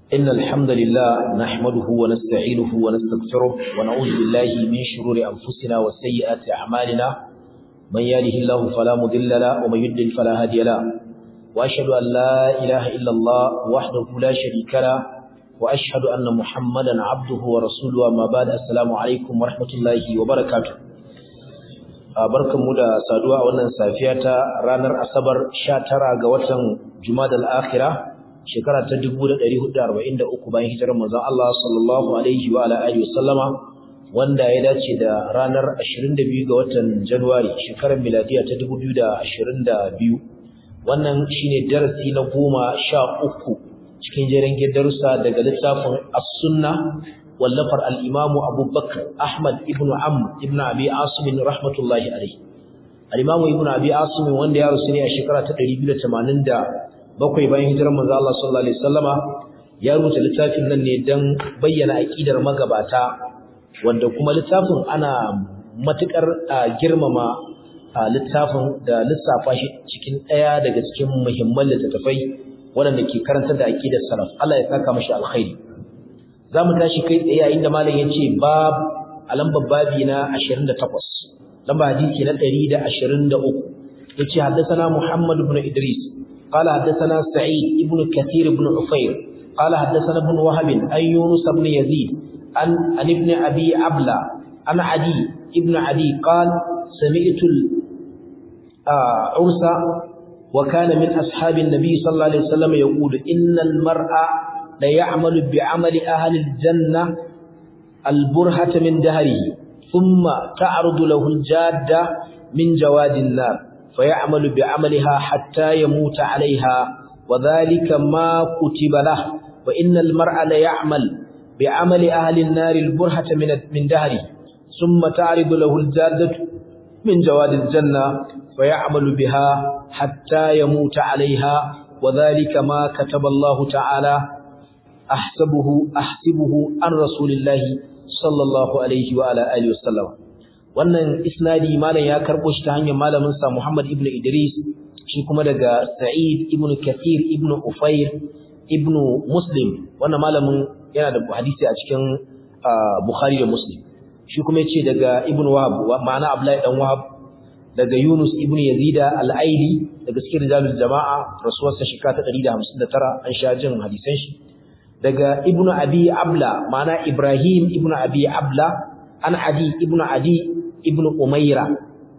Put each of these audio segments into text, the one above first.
إن الحمد لله نحمده ونستعينه ونستغفره ونعوذ بالله من شرور أنفسنا وسيئات أعمالنا من يهده الله فلا مضل له ومن يضلل فلا هادي له وأشهد أن لا إله إلا الله وحده لا شريك له وأشهد أن محمدا عبده ورسوله أما بعد السلام عليكم ورحمة الله وبركاته barkanmu da saduwa a wannan safiya ta ranar asabar 19 ga watan jumadal akhirah shekara ta 1443 bayan hijirar manzon Allah sallallahu alaihi wa ala alihi wasallama wanda ya dace da ranar 22 ga watan Januwari shekarar miladiya ta 2022 wannan shine darasi na 13 cikin jerin darussa daga littafin As-Sunna wallafar al-Imam Abu Bakr Ahmad ibn Amr ibn Abi Asim rahmatullahi alaihi al-Imam ibn Abi Asim wanda ya rusu ne a shekara ta 280 bakwai bayan hijirar manzo Allah sallallahu alaihi wasallama ya rubuta littafin nan ne dan bayyana aqidar magabata wanda kuma littafin ana matukar girmama littafin da lissafa shi cikin daya daga cikin muhimman littattafai wanda ke karanta da aqidar salaf Allah ya saka mashi alkhairi zamu tashi kai tsaye yayin da malam yace bab alambar babi na 28 lamba hadisi na 123 yace haddathana Muhammad ibn Idris قال حدثنا سعيد ابن كثير بن عفير قال حدثنا ابن وهب عن يونس بن يزيد عن عن ابن ابي عبلة عن عدي ابن عدي قال سمعت العرس وكان من اصحاب النبي صلى الله عليه وسلم يقول ان المرء لا يعمل بعمل اهل الجنه البرهة من دهره ثم تعرض له الجاده من جواد النار فيعمل بعملها حتى يموت عليها وذلك ما كتب له وإن المرء ليعمل بعمل أهل النار البرهة من من دهره ثم تعرض له الجادة من جواد الجنة فيعمل بها حتى يموت عليها وذلك ما كتب الله تعالى أحسبه أحسبه عن رسول الله صلى الله عليه وعلى آله وسلم wannan isnadi malam ya karbo shi ta hanyar malamin sa Muhammad ibn Idris shi kuma daga Sa'id ibn Kathir ibn Ufair ibn Muslim wannan malamin yana da hadisi a cikin Bukhari da Muslim shi kuma yace daga Ibn Wahab ma'ana Abdullahi dan Wahab daga Yunus ibn Yazid al-Aili daga cikin rijalul jama'a rasuwarsa shekara ta 159 an sha jin hadisan shi daga Ibn Abi Abla ma'ana Ibrahim ibn Abi Abla an Adi ibn Adi ibn Umaira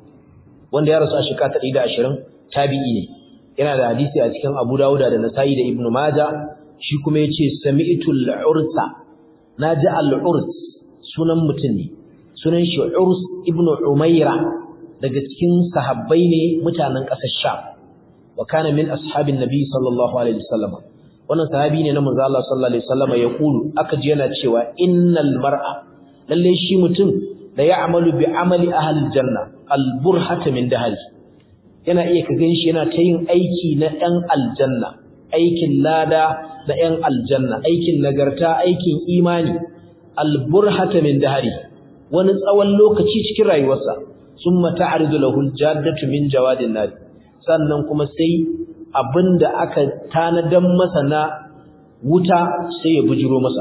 wanda ya rasu a shekara ta 120 tabi'i ne yana da hadisi a cikin Abu Dawud da Nasa'i da Ibn Majah shi kuma yace sami'tu al-ursa naji al-urs sunan mutum ne sunan shi Urs ibn Umaira daga cikin sahabbai ne mutanen ƙasar Sham wa kana min ashabin nabi sallallahu alaihi wasallam wannan sahabi ne na manzo Allah sallallahu alaihi wasallam ya kulu aka ji yana cewa innal mar'a lalle shi mutum da ya'malu bi amali ahli janna al-burhata min dahri yana iya ka ganshi yana ta yin aiki na ɗan aljanna aikin lada na ɗan aljanna aikin nagarta aikin imani al-burhata min dahri wani tsawon lokaci cikin rayuwarsa summa ta'ridu lahu al-jaddatu min jawadin nar sannan kuma sai abinda aka tanadan masa na wuta sai ya bujiro masa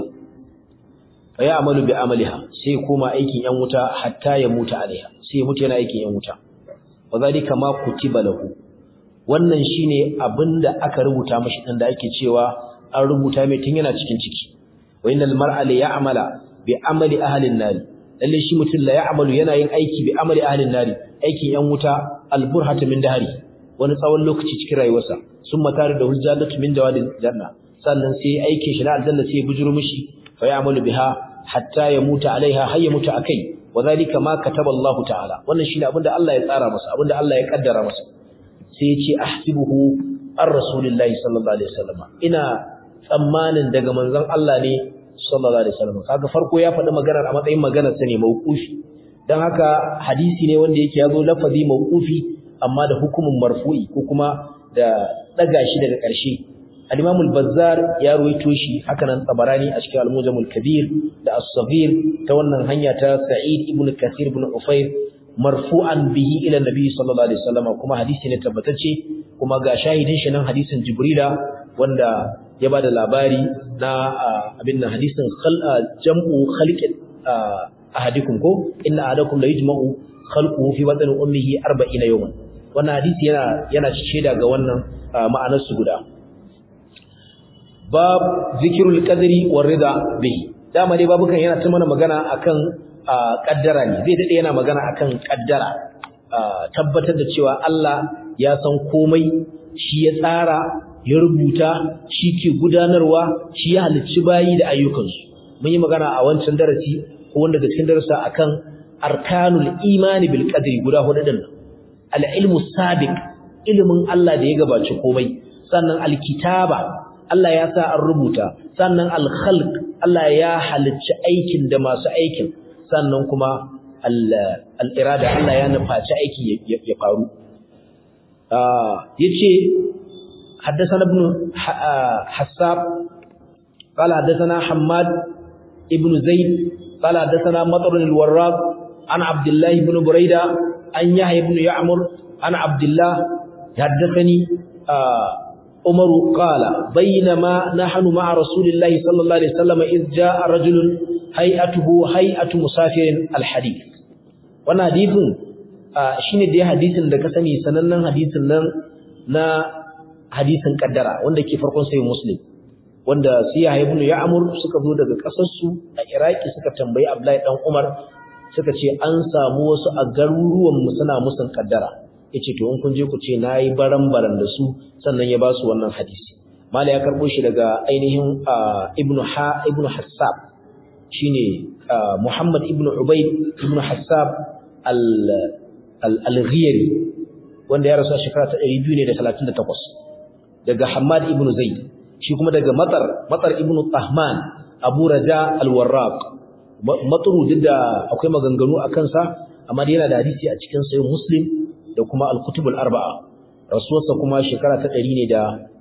fa ya amalu bi amaliha sai kuma aikin yan wuta hatta ya mutu alaiha sai mutu yana aikin yan wuta wadhalika ma kutiba lahu wannan shine abinda aka rubuta mashi din da ake cewa an rubuta mai tun yana cikin ciki wa innal mar'a la ya'mala bi amali ahli an-nar lalle shi mutum la ya'malu yana yin aiki bi amali ahli an-nar aikin yan wuta al-burhatu min dahri wani tsawon lokaci cikin rayuwarsa summa tare da hujjatu min jawadil janna sannan sai aikin shi na aljanna sai ya bujuro mishi فيعمل بها حتى يموت عليها هي يموت akai wadhalika ma kataba Allah ta'ala wannan shine abinda Allah ya tsara masa abinda Allah ya kaddara masa sai yace ahsibuhu ar rasulillahi sallallahu alaihi wasallam ina tsammanin daga manzon Allah ne sallallahu alaihi wasallam kaga farko ya faɗi maganar a matsayin maganar sa ne mauqufi dan haka hadisi ne wanda yake yazo lafazi mauqufi amma da hukumin marfu'i ko kuma da daga shi daga ƙarshe al-Imam al-Bazzar ya ruwaito shi hakanan Tabarani a cikin Al-Mujam al-Kabir da As-Saghir ta wannan hanya ta Sa'id ibn Kathir ibn Ufayr marfu'an bihi ila Nabi sallallahu alaihi wasallam kuma hadisi ne tabbatacce kuma ga shahidin shi nan hadisin Jibrila wanda ya bada labari na abin nan hadisin jam'u khalqin ahadikum ko inna ahadakum la yujma'u khalquhu fi batni ummihi 40 yawman wannan hadisi yana yana shaida ga wannan ma'anar su guda bab zikrul qadri war rida bihi dama dai babukan yana ta mana magana akan kaddara ne zai dade yana magana akan kaddara tabbatar da cewa Allah ya san komai shi ya tsara ya rubuta shi ke gudanarwa shi ya halicci bayi da ayyukansu mun yi magana a wancan darasi ko wanda da cikin darasa akan arkanul imani bil qadri guda hudu din al ilmu sabiq ilimin Allah da ya gabaci komai sannan al kitaba Allah ya sa an rubuta sannan al khalq Allah ya halicci aikin da masu aikin sannan kuma al irada Allah ya nufaci aiki ya faru yace حدثنا ابن حساب قال حدثنا حماد ابن زيد قال حدثنا مطر الوراق عن عبد الله بن بريدة عن يحيى بن يعمر عن عبد الله حدثني عمر قال بينما نحن مع رسول الله صلى الله عليه وسلم إذ جاء رجل هيئته هيئة مسافر الحديث وانا حديث shine dai hadisin da ka sani sanannen hadisin nan na hadisin kaddara wanda ke farkon sai muslim wanda su ya ibn ya'mur suka zo daga kasar su a iraki suka tambayi abdullahi dan umar suka ce an samu wasu a garuruwan mu suna musun kaddara yace to in kun je ku ce nayi baran-baran da su sannan ya ba su wannan hadisi mala ya karbo shi daga ainihin ibnu ha ibnu hassab shine muhammad ibnu ubayd ibnu hassab al al-ghiyari wanda ya rasu a shekara ta 238 daga Hamad ibn Zaid shi kuma daga Matar Matar ibn Tahman Abu Raja al-Warraq Matru duk da akwai maganganu a kansa amma dai yana da hadisi a cikin sahih Muslim da kuma al-Kutub al-Arba'a rasuwarsa kuma shekara ta 100 ne da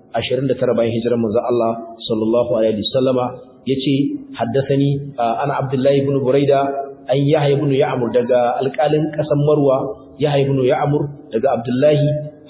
29 bayan hijirar manzon Allah sallallahu alaihi wasallama yace haddathani ana Abdullah ibn Buraida an Yahya ibn Ya'mur daga alƙalin ƙasar Marwa Yahya ibn Ya'mur daga Abdullahi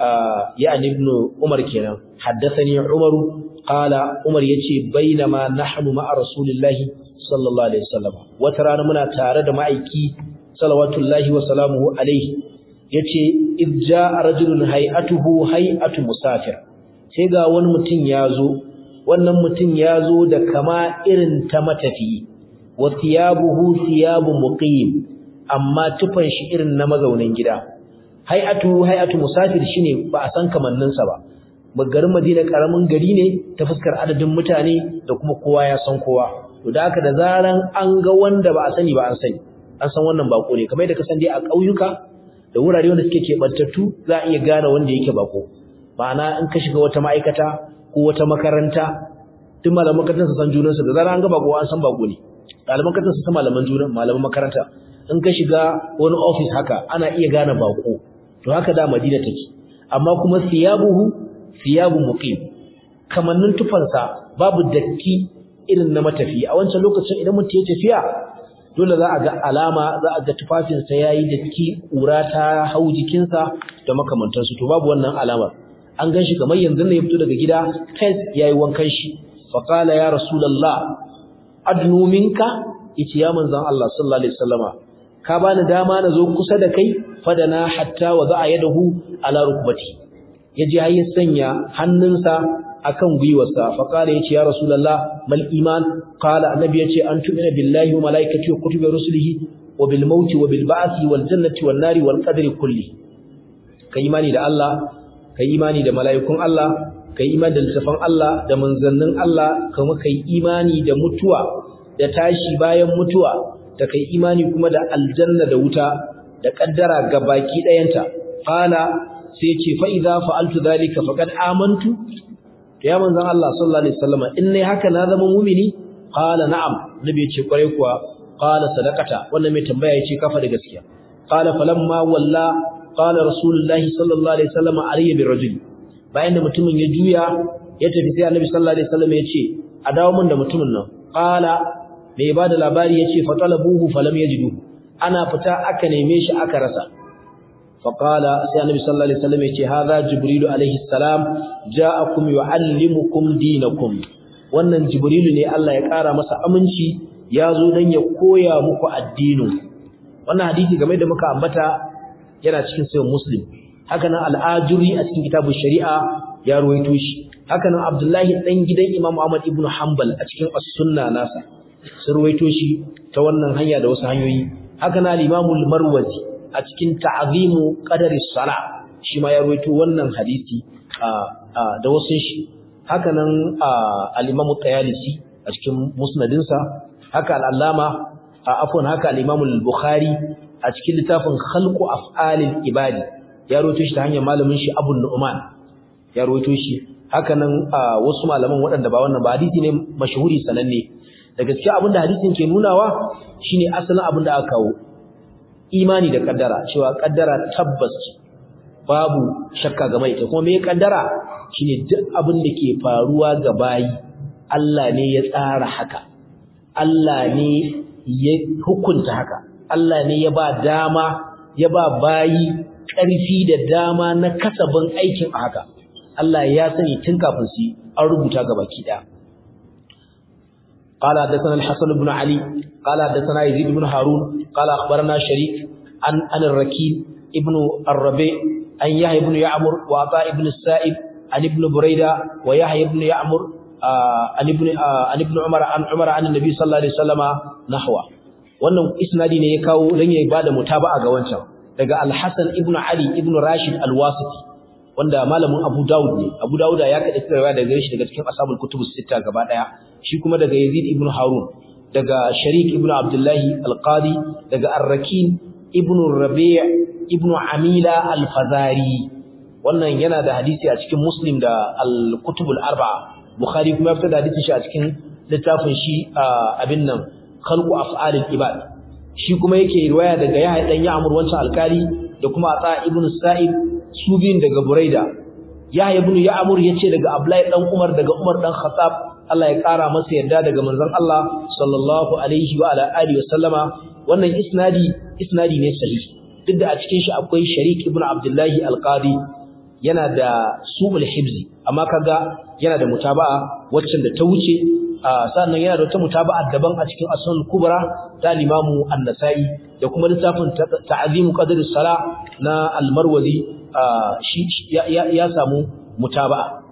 يعني ابن عمر كنا حدثني عمر قال عمر يجي بينما نحن مع رسول الله صلى الله عليه وسلم وترانا منا tare da ma'aiki salawatullahi wa salamuhu alaihi yace id jaa rajulun hay'atuhu hay'atu musafir sai ga wani mutum yazo wannan mutum yazo da kama irin ta matafi wa thiyabuhu thiyabu muqim amma tufan shi irin na mazaunin gida hay'atu hay'atu musafir shine ba a san kamanninsa ba garin Madina karamin gari ne ta fuskar adadin mutane da kuma kowa ya san kowa to da haka da zaran an ga wanda ba a sani ba an sani an san wannan bako ne kamar yadda ka san dai a ƙauyuka da wurare wanda suke keɓantattu za a iya gane wanda yake bako ma'ana in ka shiga wata ma'aikata ko wata makaranta duk malaman makarantar su san junansu da zaran an ga bako an san bako ne ɗaliban makarantar su san malaman junan malaman makaranta in ka shiga wani office haka ana iya gane bako to haka da Madina take amma kuma siyabuhu siyabu muqim kamannin tufansa babu datti irin na matafi a wancan lokacin idan mutum ya tafiya dole za a ga alama za a ga tufafinsa yayi datti ƙura ta hau jikinsa da makamantansu to babu wannan alamar an gan shi kamar yanzu ne ya fito daga gida fes yayi wankan shi fa qala ya rasulullah adnu minka yace ya manzon Allah sallallahu alaihi wasallama ka bani dama na zo kusa da kai fadana hatta wa za'a yadahu ala rukbati yaje har ya sanya hannunsa akan gwiwarsa fa kala yace ya rasulullah mal iman qala annabi yace an tu'mina billahi wa malaikatihi wa kutubi rusulihi wa bil mauti wa bil ba'thi wal jannati wan nari wal qadri kulli kai imani da Allah kai imani da malaikun Allah kai imani da littafan Allah da manzannin Allah kuma kai imani da mutuwa da tashi bayan mutuwa da kai imani kuma da aljanna da wuta da kaddara baki dayanta qala sai ce fa idza fa'altu dhalika faqad amantu to ya manzon Allah sallallahu alaihi wasallam in nayi haka na zama mu'mini qala na'am nabi ya ce kwarai kuwa qala sadaqata wannan mai tambaya yace kafa da gaskiya qala falamma walla qala rasulullahi sallallahu alaihi wasallam alayya birrajul bayan da mutumin ya juya ya tafi sai annabi sallallahu alaihi wasallam ya ce a dawo mun da mutumin nan qala mai ba da labari ya ce fatalabuhu falam yajidu ana fita aka neme shi aka rasa faqala sai annabi sallallahu alaihi wasallam ya ce hadha jibril alaihi salam ja'akum yuallimukum dinakum wannan jibrilu ne Allah ya ƙara masa aminci ya zo dan ya koya muku addinin wannan hadisi game da muka ambata yana cikin sahih muslim haka nan al-ajuri a cikin kitabun shari'a ya ruwaito shi haka nan abdullahi dan gidan imam ahmad ibn hanbal a cikin as-sunna nasa sun ruwaito shi ta wannan hanya da wasu hanyoyi haka nan al-imam al-marwazi a cikin ta'zimu qadari salah shi ma ya ruwaito wannan hadisi da wasu shi haka nan al-imam at-tayalisi a cikin musnadinsa haka al-allama afwan haka al-imam al-bukhari a cikin littafin khalqu af'alil ibadi ya rawaito shi ta hanyar malamin shi Abu Nu'man ya rawaito shi haka nan wasu malaman waɗanda ba wannan ba hadisi ne mashhuri sananne da gaskiya abinda hadisin ke nunawa shine asalin abin da aka kawo imani da kaddara cewa kaddara tabbas babu shakka game ita kuma me kaddara shine duk abin da ke faruwa ga bayi Allah ne ya tsara haka Allah ne ya hukunta haka Allah ne ya ba dama ya ba bayi ƙarfi da dama na kasabin aikin a haka Allah ya sani tun kafin su an rubuta ga baki ɗaya قال حدثنا الحسن بن علي قال حدثنا يزيد بن هارون قال أخبرنا شريك عن عن الركين ابن الربيع عن يحيى بن يعمر وعطاء بن السائب عن ابن بريدة ويحيى بن يعمر عن ابن عن ابن عمر عن عمر عن النبي صلى الله عليه وسلم نحوه wannan isnadi ne ya kawo dan ya bada mutaba'a ga wancan daga Al-Hasan ibn Ali ibn Rashid Al-Wasiti wanda malamin Abu Dawud ne Abu Dawud ya kada tsaya daga gare shi daga cikin ashabul kutubus sita gaba daya shi kuma daga Yazid ibn Harun daga Sharik ibn Abdullah Al-Qadi daga Ar-Rakin ibn Rabi' ibn Amila Al-Fazari wannan yana da hadisi a cikin Muslim da Al-Kutubul Arba'a Bukhari kuma ya fitar da hadisin shi a cikin littafin shi abin nan khalqu af'alil ibad shi kuma yake riwaya daga Yahya dan Ya'mur wancan alkali da kuma Ata ibn Sa'id su biyun daga Buraida Yahya ibn Ya'mur yace daga Abdullahi dan Umar daga Umar dan Khattab Allah ya kara masa yarda daga manzon Allah sallallahu alaihi wa ala alihi wasallama wannan isnadi isnadi ne sahihi duk da a cikin shi akwai Sharik ibn Abdullahi al-Qadi yana da su'ul hibzi amma kaga yana da mutaba'a waccan da ta wuce sannan yana da wata mutaba'a daban a cikin asnul kubra ta limamu an-nasa'i da kuma littafin ta'zimu qadr as-sala na al-marwazi shi ya samu mutaba'a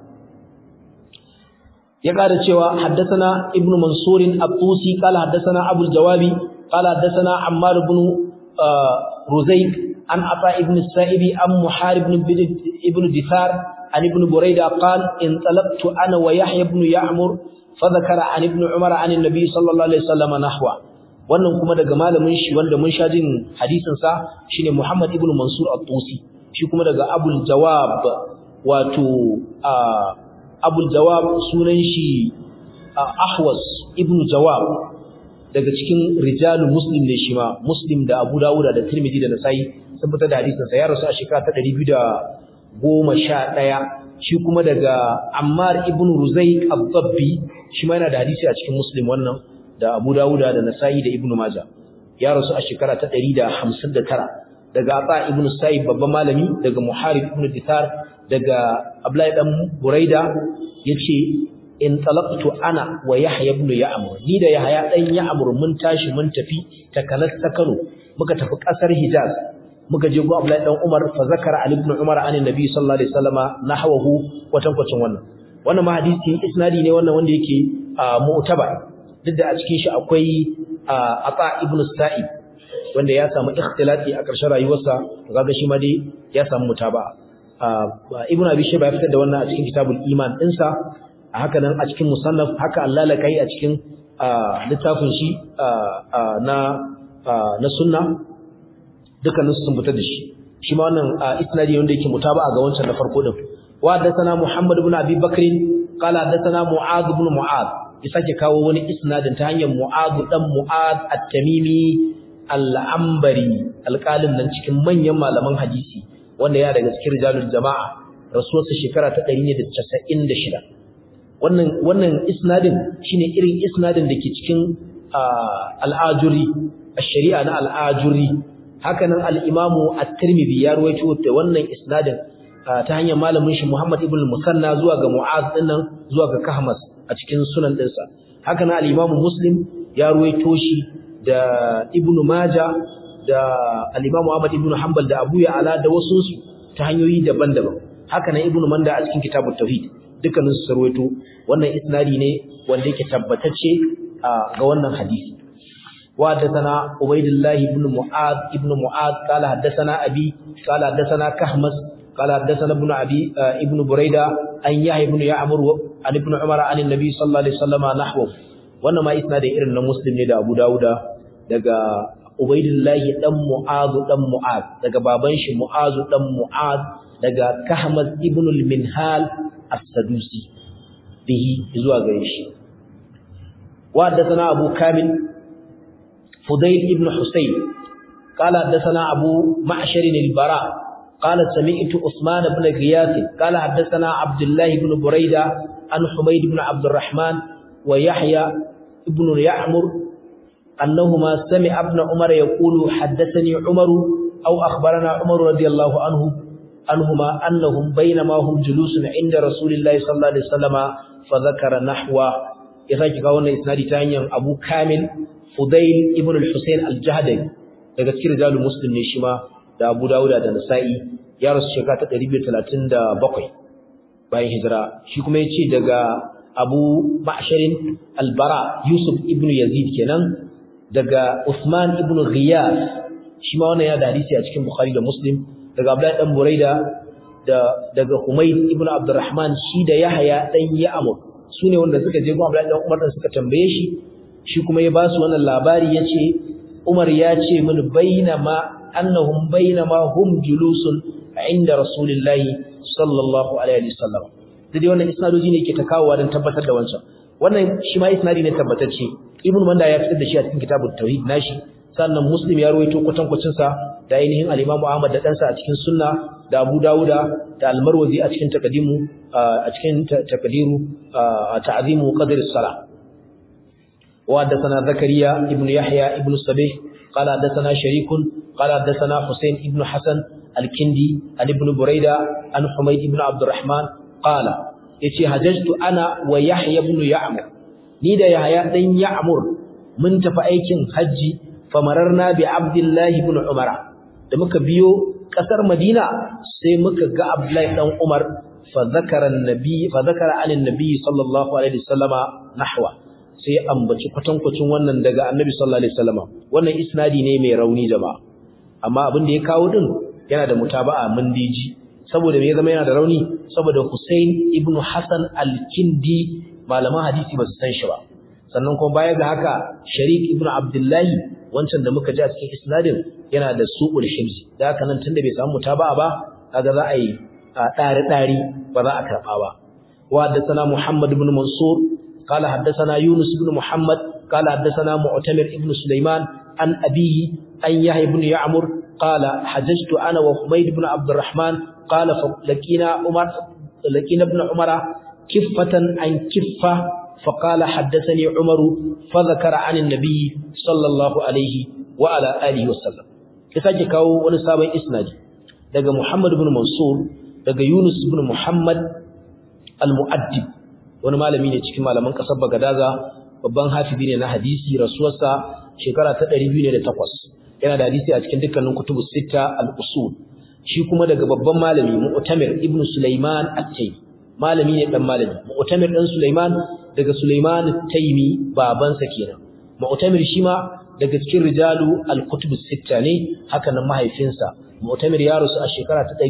ya kada cewa haddathana ibnu mansur at-tusi qala haddathana abul jawabi qala haddathana ammar ibn ruzayk an ata ibn sa'ibi am muharib ibn dithar an ibn burayda qala in talabtu ana wa yahya ibn ya'mur فذكر عن ابن عمر عن النبي صلى الله عليه وسلم نحوه wannan kuma daga malamin shi wanda mun sha jin hadisin sa shine Muhammad ibn Mansur at-Tusi shi kuma daga Abul Jawab wato Abul Jawab sunan shi Ahwas ibn Jawab daga cikin rijalul Muslim ne shi ma Muslim da Abu Dawud da Tirmidhi da Nasa'i sun fitar da hadisin sa ya rasu a shekara ta 211 shi kuma daga Ammar ibn Ruzayq al-Dabbi shi ma yana da hadisi a cikin Muslim wannan da Abu Dawud da Nasa'i da Ibn Majah ya rasu a shekara ta 159 daga Ata ibn Sa'ib babban malami daga Muharib ibn Dithar daga Abdullahi dan Buraida yace in talaqtu ana wa Yahya ibn Ya'mur ni da Yahya dan Ya'mur mun tashi mun tafi takanas ta Kano muka tafi kasar Hijaz muka je go Abdullahi dan Umar fa zakara Ali ibn Umar an Nabi sallallahu alaihi wasallama nahwahu kwatankwacin wannan wannan ma hadisi isnadi ne wannan wanda yake mu'taba duk da a cikin shi akwai Ata ibn Sa'id wanda ya samu ikhtilati a ƙarshen rayuwarsa kaga shi ma dai ya samu mutaba Ibn Abi Shayba ya fitar da wannan a cikin Kitabul Iman ɗinsa a haka nan a cikin Musannaf haka Allah la kai a cikin littafin shi na na sunna dukkanin sun fitar da shi shi ma wannan isnadi wanda yake mutaba'a ga wancan na farko din wa haddathana Muhammad ibn Abi Bakr qala haddathana Mu'adh ibn Mu'adh ya sake kawo wani isnadin ta hanyar Mu'adh dan Mu'adh at-Tamimi al-Ambari alƙalin nan cikin manyan malaman hadisi wanda ya daga cikin rijalul jama'a rasuwarsa shekara ta 196 wannan wannan isnadin shine irin isnadin da ke cikin al-Ajuri ash-shari'a na al-Ajuri hakanan al-Imamu at-Tirmidhi ya ruwaito da wannan isnadin ta hanyar malamin shi Muhammad ibn Musanna zuwa ga Mu'az dinnan zuwa ga Kahmas a cikin sunan ɗinsa haka na al-Imam Muslim ya ruwaito shi da Ibn Majah da al-Imam Ahmad ibn Hanbal da Abu Ya'la da wasu su ta hanyoyi daban-daban haka na Ibn Manda a cikin Kitabut Tauhid dukkanin su sarwaito wannan isnadi ne wanda yake tabbatacce ga wannan hadisi wa hadathana Ubaydullah ibn Mu'adh ibn Mu'adh qala hadathana Abi qala hadathana Kahmas qala hadathana ibn Abi ibn Burayda an Yahya ibn Ya'mur an ibn Umar an annabi sallallahu alaihi wasallam nahwu wannan ma isnadi irin na Muslim ne da Abu Dawuda daga Ubaidullahi dan Mu'adh dan Mu'adh daga baban shi Mu'adh dan Mu'adh daga Kahmaz ibn al-Minhal as-Sadusi bihi zuwa gare shi wa haddathana Abu Kamil Fudayl ibn Husayn qala haddathana Abu Ma'shar al-Bara قال سمعت عثمان بن غياث قال حدثنا عبد الله بن بريدة عن حميد بن عبد الرحمن ويحيى ابن يعمر أنهما سمع ابن عمر يقول حدثني عمر أو أخبرنا عمر رضي الله عنه عنهما أنهم بينما هم جلوس عند رسول الله صلى الله عليه وسلم فذكر نحو إذاك قولنا إسنادي تانيا أبو كامل فضيل ابن الحسين الجهدي daga cikin rijalul muslim ne shi ma da Abu Dawud da Nasa'i ya rasu shekara ta 237 bayan hijira shi kuma yace daga Abu Ma'sharin al-Bara Yusuf ibn Yazid kenan daga Usman ibn Ghiyas shi ma wannan ya da hadisi a cikin Bukhari da Muslim daga Abdullah dan Buraida da daga Humayd ibn Abdurrahman shi da Yahya dan Ya'mur sune wanda suka je gun Abdullah dan Umar dan suka tambaye shi shi kuma ya ba su wannan labari yace Umar ya ce min bainama annahum bainama hum julusun inda Rasulullahi sallallahu alaihi wasallam dai wannan isnadoji ne ke ta kawowa don tabbatar da wancan wannan shi ma isnadi ne tabbatacce ibnu manda ya fitar da shi a cikin kitabut tauhid nashi sannan muslim ya rawaito kwatankwacin sa da ainihin al-imam ahmad da dansa a cikin sunna da abu dauda da al-marwazi a cikin taqdimu a cikin taqdiru ta'zimu qadr as-salah wa hadathana zakariya ibnu yahya ibnu sabih qala hadathana sharikun qala hadathana husain ibnu hasan al-kindi an ibnu buraida an humayd ibnu abdurrahman qala yace hajjatu ana wa yahya ibn ya'mur ni da yahya dan ya'mur mun tafi aikin haji famararna bi abdullahi ibn umar da muka biyo kasar madina sai muka ga abdullahi dan umar fa zakara annabi fa zakara anin nabi sallallahu alaihi wasallama nahwa sai ambaci kwatankwacin wannan daga annabi sallallahu alaihi wasallama wannan isnadi ne mai rauni jama'a amma abin da ya kawo din yana da mutaba'a mun diji saboda me ya zama yana da rauni saboda Hussein ibn Hassan al-Kindi malaman hadisi ba su san shi ba sannan kuma baya ga haka Sharik ibn Abdullahi wancan da muka ji a cikin isnadin yana da su'ul himsi da haka nan tunda bai samu mutaba'a ba kaga za a yi ɗari ɗari ba za a karɓa ba wa haddathana Muhammad ibn Mansur qala haddathana Yunus ibn Muhammad qala haddathana Mu'tamir ibn Sulaiman an abihi an Yahya ibn Ya'mur qala hajjtu ana wa Humayd ibn Abdurrahman قال لقينا عمر لقينا ابن عمر كفة عن كفة فقال حدثني عمر فذكر عن النبي صلى الله عليه وعلى آله وسلم كساجي كاو wani sabon isnadi daga Muhammad ibn Mansur daga Yunus ibn Muhammad al-Mu'addib wani malami ne cikin malaman kasar Bagadaza babban hafizi ne na hadisi rasuwarsa shekara ta 208 yana da hadisi a cikin dukkanin kutubus sita al-usul shi kuma daga babban malami Mu'tamir ibn Sulaiman at-Taymi malami ne dan malami Mu'tamir dan Sulaiman daga Sulaiman at-Taymi babansa kenan Mu'tamir shi ma daga cikin rijalu al-kutub as-sitta ne haka nan mahaifinsa Mu'tamir ya rasu a shekara ta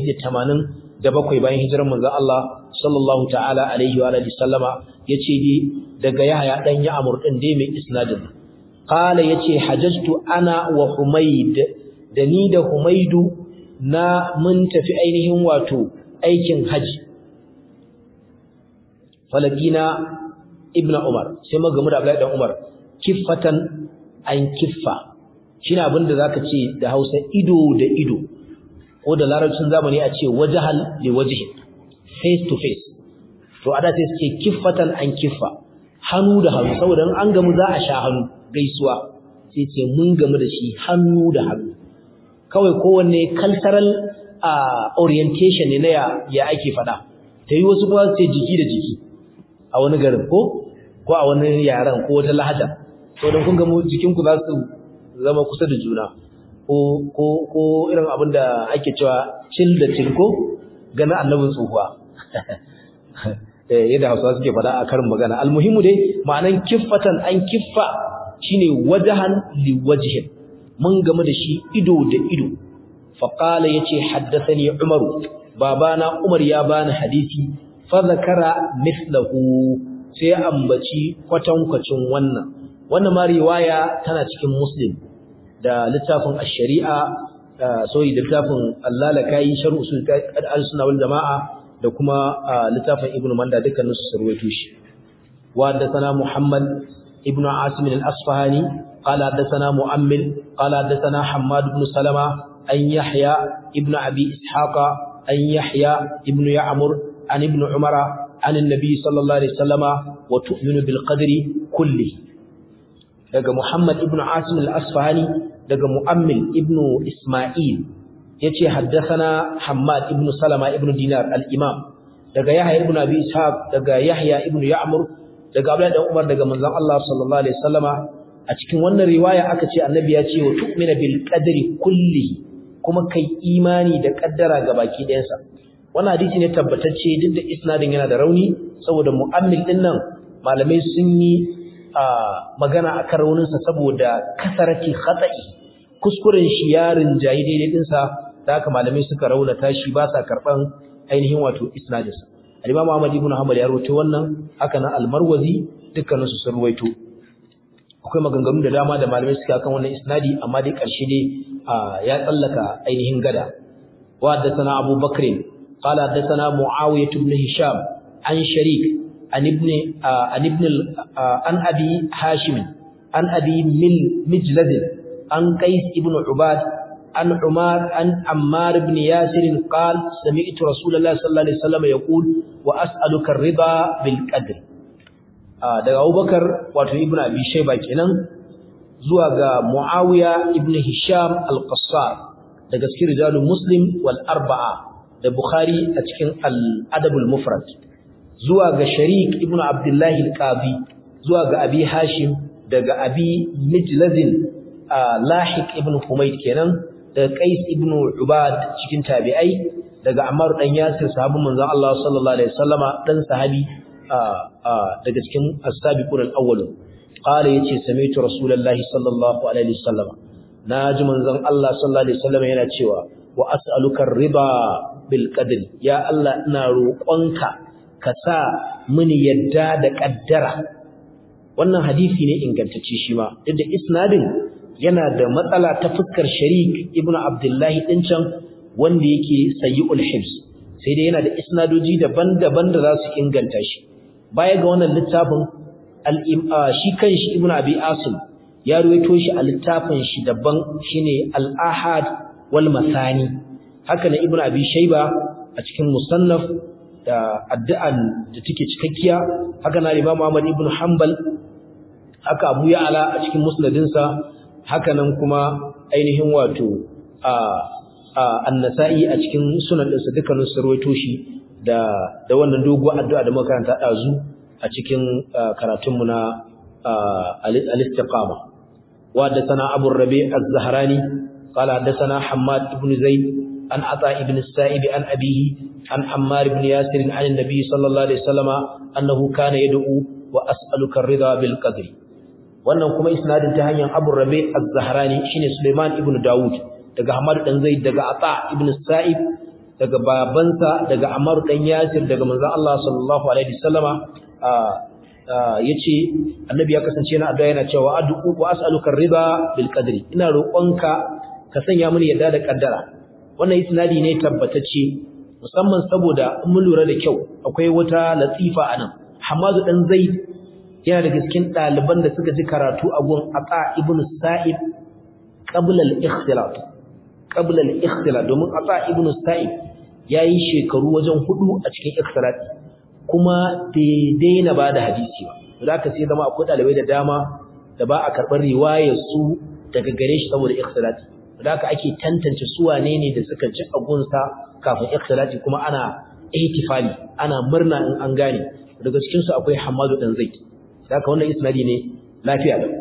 187 bayan hijirar manzon Allah sallallahu ta'ala alaihi wa alihi sallama yace dai daga Yahya dan Ya'mur din dai mai isnadin qala yace hajjtu ana wa Humayd da ni da Humaydu na mun tafi ainihin wato aikin haji falakina ibnu umar sai magamu da abdullahi dan umar kiffatan an kiffa shine abin da zaka ce da Hausa ido da ido ko da larabcin zamani a ce wajhal li wajhi face to face to ada sai suke kiffatan an kiffa hannu da hannu saboda an gamu za a sha hannu gaisuwa sai ce mun gamu da shi hannu da hannu kawai kowanne cultural orientation ne na ya ake fada ta yi wasu kuma sai jiki da jiki a wani garin ko ko a wani yaren ko wata lahaja saboda kun ga mu jikinku za su zama kusa da juna ko ko ko irin abin da ake cewa cil da cilko gana annabin tsohuwa yadda hausawa suke faɗa a karin magana almuhimu dai ma'anan kiffatan an kiffa shine wajahan liwajhin mun game da shi ido da ido faqala yace haddathani umaru babana umar ya bani hadisi fa zakara mithlahu sai ambaci kwatankwacin wannan wannan ma riwaya tana cikin muslim da littafin ash-shari'a sorry da littafin allalakai sharh usul al-sunna wal jamaa da kuma littafin ibnu manda dukkanin su sarwaito shi wa haddathana muhammad ibnu asim al-asfahani qala haddathana mu'ammil qala haddathana hammad ibn salama an yahya ibnu abi ishaqa an yahya ibnu ya'mur an ibnu umara an annabi sallallahu alaihi wasallama wa tu'minu bil qadri kulli daga muhammad ibnu asim al-asfahani daga mu'ammil ibnu isma'il yace haddathana Hammad ibn Salama ibn Dinar al-Imam daga Yahya ibn Abi Ishaq daga Yahya ibn Ya'mur daga Abdullah dan Umar daga manzon Allah sallallahu alaihi wasallama a cikin wannan riwaya aka ce annabi ya ce wa tu'mina bil qadri kulli kuma kai imani da kaddara gabaki ɗayansa wannan hadisi ne tabbatacce duk da isnadin yana da rauni saboda mu'ammil din nan malamai sun yi magana akan rauninsa saboda kasarati khata'i kuskuren shi yarin jayi daidai dinsa da haka malamai suka raunata shi ba sa karban ainihin wato isnadinsa al-Imam Ahmad ibn Hanbal ya rawaito wannan haka nan al-Marwazi dukkanin su sun rawaito akwai maganganu da dama da malamai suka kan wannan isnadi amma dai karshe dai ya tsallaka ainihin gada wa haddathana Abu Bakr qala haddathana Muawiyah ibn Hisham an Sharik an ibn an ibn an Abi Hashim an Abi Mil Mijlad an Qais ibn Ubad عن عمار عن عمار بن ياسر قال سمعت رسول الله صلى الله عليه وسلم يقول واسالك الرضا بالقدر daga Abubakar wato Ibn Abi Shayba kenan zuwa ga Muawiya ibn Hisham al-Qassar daga cikin rijalul Muslim wal arba'a da Bukhari a cikin al-Adab al-Mufrad zuwa ga Sharik ibn Abdullah al-Qadi zuwa ga Abi Hashim daga Abi Mijlazin Lahiq ibn Humayd kenan daga Qais ibn Ubad cikin tabi'ai daga Ammar dan Yasir sahabban manzon Allah sallallahu alaihi wasallama dan sahabi daga cikin as-sabiqun al-awwalun qala yace sami'tu rasulullahi sallallahu alaihi wasallama naji manzon Allah sallallahu alaihi wasallama yana cewa wa as'aluka ar-riba bil qadri ya Allah ina roƙonka ka sa mini yadda da kaddara wannan hadisi ne ingantacce shi ma duk da isnadin yana da matsala ta fuskar sharik ibnu abdullahi din can wanda yake sayyul hibs sai dai yana da isnadoji daban-daban da za su inganta shi baya ga wannan littafin shi kanshi ibnu abi asim ya ruwaito shi a littafin shi daban shine al-ahad wal masani haka ne ibnu abi shayba a cikin musannaf da addu'an da take cikakkiya haka na imam Ahmad ibn Hanbal haka Abu Ya'la a cikin musnadinsa haka nan kuma ainihin wato a An-Nasa'i a cikin sunan ɗinsa dukkanin su rawaito shi da da wannan doguwar addu'a da muka karanta dazu a cikin karatun mu na al-istiqama wa da sana Abu Rabi' az-Zahrani qala da sana Hammad ibn Zaid an Ata ibn Sa'ib an abihi an Ammar ibn Yasir an Nabi sallallahu alaihi wasallama annahu kana yad'u wa as'aluka ar-ridha bil qadri wannan kuma isnadin ta hanyar Abu Rabi' az-Zahrani shine Sulaiman ibn Dawud daga Hamad dan Zaid daga Ata ibn Sa'ib daga babansa daga Ammar dan Yasir daga manzon Allah sallallahu alaihi wasallama yace annabi ya kasance yana addu'a yana cewa ad'u wa as'aluka ar-ridha bil qadri ina roƙonka ka sanya mini yadda da kaddara wannan isnadi ne tabbatacce musamman saboda in mun lura da kyau akwai wata latifa anan Hamadu dan Zaid yana daga cikin ɗaliban da suka ji karatu a gun Ata ibn Sa'ib qabla al-ikhtilat qabla al-ikhtilat domin Ata ibn Sa'ib yayi shekaru wajen hudu a cikin ikhtilat kuma daidai na bada hadisi ba zaka sai zama akwai ɗalibai da dama da ba a karɓar riwayar su daga gare shi saboda ikhtilat zaka ake tantance su wane ne da suka ji a gunsa kafin ikhtilat kuma ana ihtifali ana murna in an gane daga cikin su akwai Hamadu dan Zaid haka wannan isnadi ne lafiya da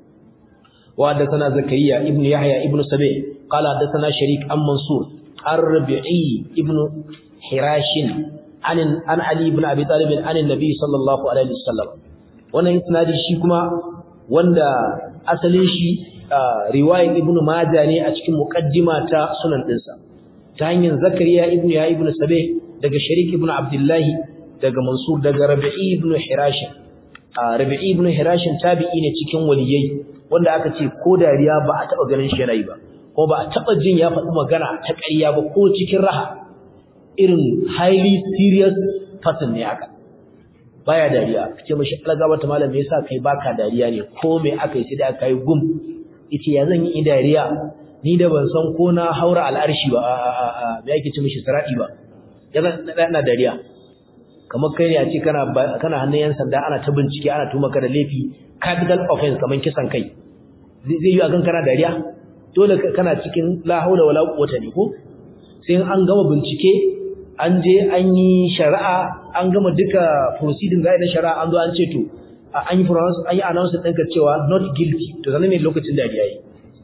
wa haddathana zakariya ibnu yahya ibnu sabi qala haddathana sharik an mansur ar-rabi'i ibnu hirashin an an ali ibn abi talib an annabi sallallahu alaihi wasallam wannan isnadi shi kuma wanda asalin shi riwayar ibn majah ne a cikin muqaddima ta sunan dinsa ta hanyar zakariya ibn ya ibn sabe daga sharik ibn abdullah daga mansur daga rabi'i ibn hirash rabi'i ibn hirash tabi'i ne cikin waliyai wanda aka ce ko dariya ba a taba ganin shi yana yi ba ko ba a taba jin ya faɗi magana ta ƙarya ba ko cikin raha irin highly serious person ne haka baya dariya kace mishi algaba ta malam me yasa kai baka dariya ne ko me aka yi sai da aka yi gum yace ya zan yi dariya ni da ban san ko na haura al'arshi ba a a a me yake ce mishi saradi ba ya zan ina dariya kamar kai ne a ce kana kana hannun yan sanda ana ta bincike ana tuma ka da laifi capital offense kamar kisan kai zai yi a kan kana dariya dole kana cikin la haula wala quwwata ne ko sai an gama bincike an je an yi shari'a an gama duka proceeding ga na shari'a an zo an ce to an yi pronounce an yi announce ɗinka cewa not guilty to sanin ne lokacin dariya yi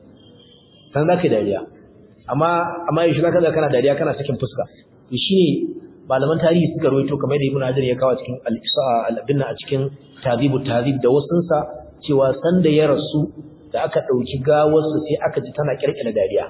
san za ka dariya amma amma yaushe za ka ga kana dariya kana sakin fuska to shine malaman tarihi suka rawaito kamar da Ibn Hajar ya kawo cikin al-Ibn a cikin Tadhibut Tadhib da wasunsa cewa sanda ya rasu da aka dauki gawarsa sai aka ji tana kirkira dariya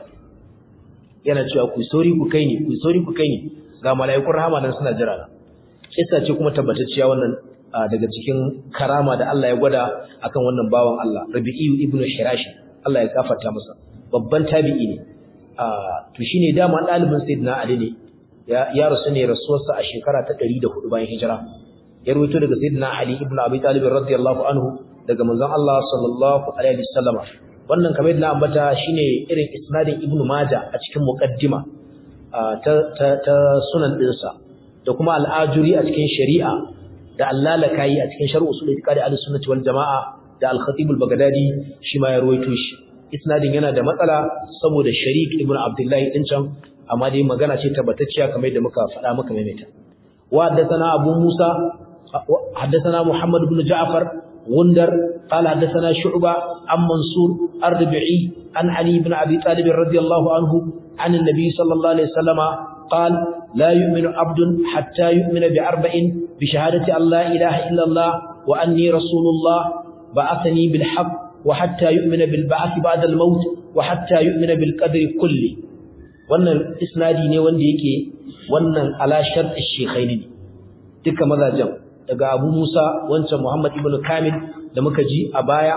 yana cewa ku sori ku kai ni ku sori ku kai ni ga mala'ikun rahama nan suna jira na kissa ce kuma tabbatacciya wannan daga cikin karama da Allah ya gwada akan wannan bawan Allah Rabi'i ibn Hirash Allah ya gafarta masa babban tabi'i ne to shine dama dalibin Sayyidina Ali ne ya ya rasu ne rasuwarsa a shekara ta 104 bayan hijira ya rawaito daga Sayyidina Ali ibn Abi Talib radiyallahu anhu daga manzon Allah sallallahu alaihi wasallam wannan kamar yadda na ambata shine irin isnadin Ibn Majah a cikin muqaddima ta ta sunan dinsa da kuma al-ajuri a cikin shari'a da allalakayi a cikin sharh usul itiqadi al-sunnah wal jamaa da al-khatib al-baghdadi shi ma ya ruwaito shi isnadin yana da matsala saboda sharik ibn abdullah din can amma dai magana ce tabbatacciya kamar yadda muka faɗa muka maimaita wa haddathana abu musa haddathana muhammad ibn ja'far غندر قال حدثنا شعبة عن منصور الربعي عن علي بن أبي طالب رضي الله عنه عن النبي صلى الله عليه وسلم قال لا يؤمن عبد حتى يؤمن بأربع بشهادة أن لا إله إلا الله وأني رسول الله بعثني بالحق وحتى يؤمن بالبعث بعد الموت وحتى يؤمن بالقدر كله wannan isnadi ne wanda yake wannan ala shart ash-shaykhaini duka mazajen daga Abu Musa wancan Muhammad ibn Kamil da muka ji a baya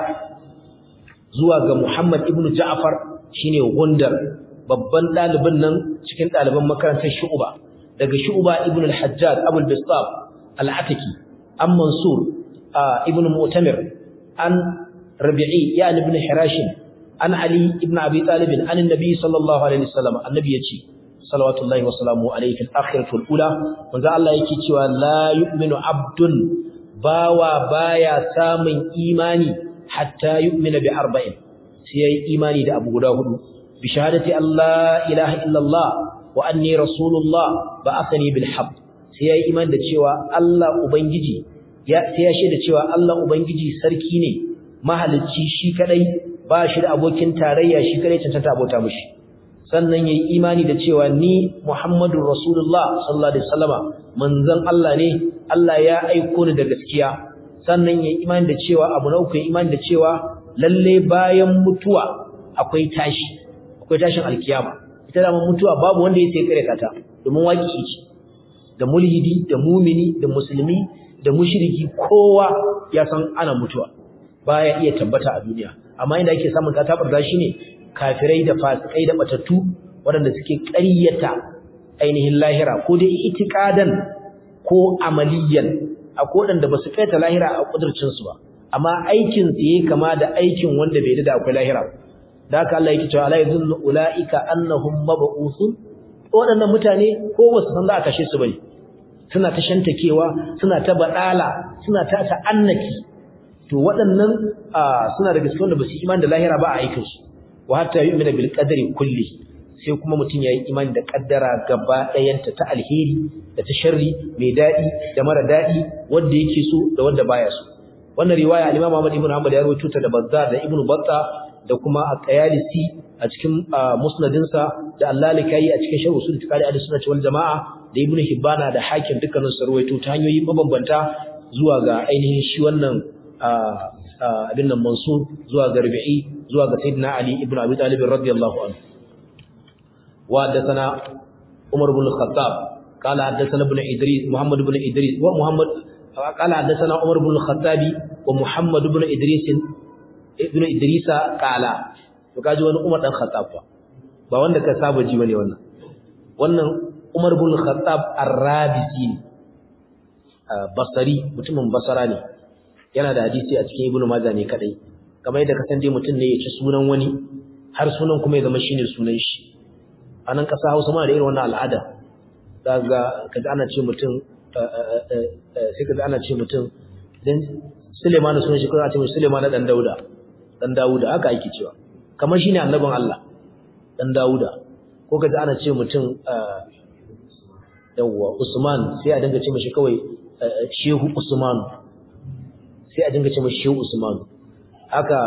zuwa ga Muhammad ibn Ja'far shine Gundar babban dalibin nan cikin daliban makarantar Shu'ba daga Shu'ba ibn al-Hajjaj Abu al-Bistab al-Ataki an Mansur ibn Mu'tamir an Rabi'i ya ibn Hirash an Ali ibn Abi Talib an annabi sallallahu alaihi wasallam annabi yace salawatullahi wa salamu alayhi fil akhirati wal ula manzo Allah yake cewa la yu'minu abdun bawa baya samun imani hatta yu'mina bi arba'in sai yayi imani da abu guda hudu bi shahadati Allah ilaha illallah wa anni rasulullah ba'athani bil haqq sai yayi imani da cewa Allah ubangiji ya sai ya shaida cewa Allah ubangiji sarki ne mahalicci shi kadai ba shi da abokin tarayya shi kadai cancanta abota mishi sannan yayi imani da cewa ni Muhammadur Rasulullah sallallahu alaihi wasallama manzon Allah ne Allah ya aiko ni da gaskiya sannan yayi imani da cewa abu na uku yayi imani da cewa lalle bayan mutuwa akwai tashi akwai tashin alkiyama ita da mutuwa babu wanda yake kare ta domin waki ce da mulhidi da mumini da musulmi da mushriki kowa ya san ana mutuwa baya iya tabbata a duniya amma inda ake samun katabar shi ne kafirai da fasikai da batattu waɗanda suke ƙaryata ainihin lahira ko dai itiqadan ko amaliyan akwai waɗanda ba su kaita lahira a kudurcin su ba amma aikin su yake kama da aikin wanda bai da akwai lahira da haka Allah yake cewa la yadhunnu ulaika annahum mab'uthun waɗannan mutane ko ba su san za a kashe su bane suna ta shantakewa suna ta badala suna ta ta'annaki to waɗannan suna daga cikin wanda ba su imani da lahira ba a aikin su wa hatta yu'mina bil qadari kulli sai kuma mutum yayi imani da kaddara gaba ɗayanta ta alheri da ta sharri mai dadi da mara dadi wanda yake so da wanda baya so wannan riwaya al-Imam Ahmad ibn Hanbal ya rawaito ta da Bazzar da Ibn Battah da kuma At-Tayalisi a cikin musnadinsa da Al-Lalikai a cikin Sharh Usul Fiqh al-Sunnah wal Jama'a da Ibn Hibbana da Hakim dukkanin su rawaito ta hanyoyi mabambanta zuwa ga ainihin shi wannan abin nan Mansur zuwa ga Rabi'i zuwa ga Sayyidina Ali ibn Abi Talib radiyallahu anhu wa haddathana Umar ibn Khattab قال حدثنا ابن إدريس محمد بن إدريس ومحمد قال حدثنا عمر بن الخطاب ومحمد بن إدريس ابن إدريس قال kaji wani Umar dan Khattab ba ba wanda ka saba ji bane wannan wannan Umar ibn Khattab Ar-Rabisi ne Basri mutumin Basra ne yana da hadisi a cikin Ibn Majah ne kadai kamar yadda ka san dai mutum ne ya ci sunan wani har sunan kuma ya zama shine sunan shi a nan ƙasa Hausa ma da irin wannan al'ada daga kaji ana ce mutum sai kaji ana ce mutum dan Suleiman sunan shi kuma a ce mutum Suleiman dan Dauda dan Dawuda haka ake cewa kamar shine annabin Allah dan Dawuda ko kaji ana ce mutum yawwa Usman sai a dinga ce mishi kawai Shehu Usman sai a dinga ce mishi Shehu Usman haka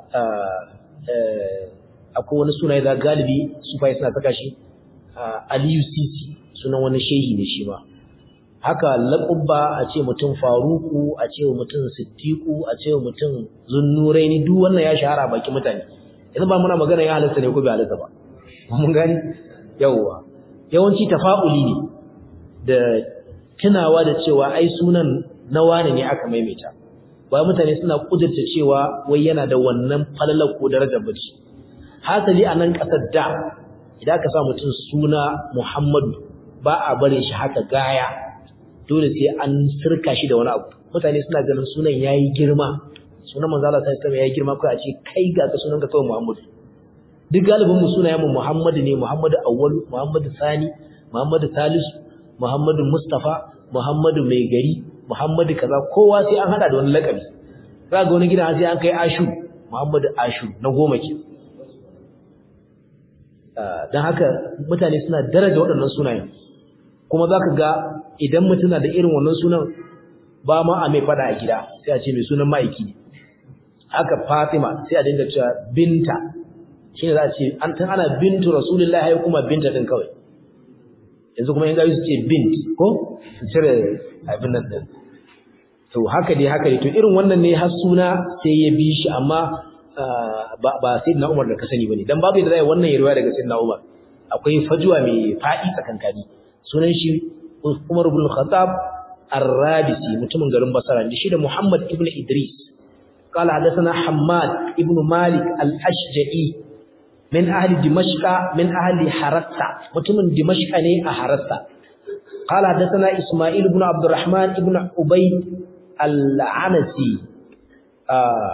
akwai wani suna da galibi sufai suna saka shi Aliyu Sisi sunan wani shehi ne shi ma haka laqabba a ce mutum Faruku a ce mutum Siddiqu a ce mutum Zunnuraini duk wannan ya shahara baki mutane yanzu ba muna magana ya halatta ne ko bai halatta ba mun gani yawa yawanci tafa'uli ne da tunawa da cewa ai sunan na wane ne aka maimaita ba mutane suna kudurta cewa wai yana da wannan falalar ko darajar bace hasali a nan kasar da idan ka sa mutum suna Muhammadu ba a bare shi haka gaya dole sai an sirka shi da wani abu mutane suna ganin sunan yayi girma sunan manzo Allah sai ya yayi girma kai a ce kai ga ka sunan ka kawai Muhammadu duk galibin mu sunayen mu Muhammadu ne Muhammadu Awwal Muhammadu Sani Muhammadu Salisu Muhammadu Mustafa Muhammadu Mai Gari Muhammadu kaza kowa sai an hada da wani lakabi za ga wani gidan sai an kai Ashu Muhammadu Ashu na goma ke dan haka mutane suna daraja waɗannan sunayen kuma zaka ga idan mutum na da irin wannan sunan ba ma a mai fada a gida sai a ce mai sunan ma'aiki ne haka Fatima sai a dinga cewa binta shine za a ce an tan ana bintu rasulullahi kuma binta din kawai yanzu kuma in ga su ce bint ko su cire abin nan din to haka dai haka dai to irin wannan ne har suna sai ya bi shi amma ba ba sayyidina Umar da ka sani bane dan babu yadda zai wannan ya riwaya daga sayyidina Umar akwai fajuwa mai fadi tsakankani sunan shi Umar ibn Khattab Ar-Rabisi mutumin garin Basra ne shi da Muhammad ibn Idris قال حدثنا حماد ابن مالك الأشجعي من أهل دمشق من أهل حرسة متمن دمشق ني أحرسة قال حدثنا إسماعيل بن عبد الرحمن ابن عبيد العنسي آه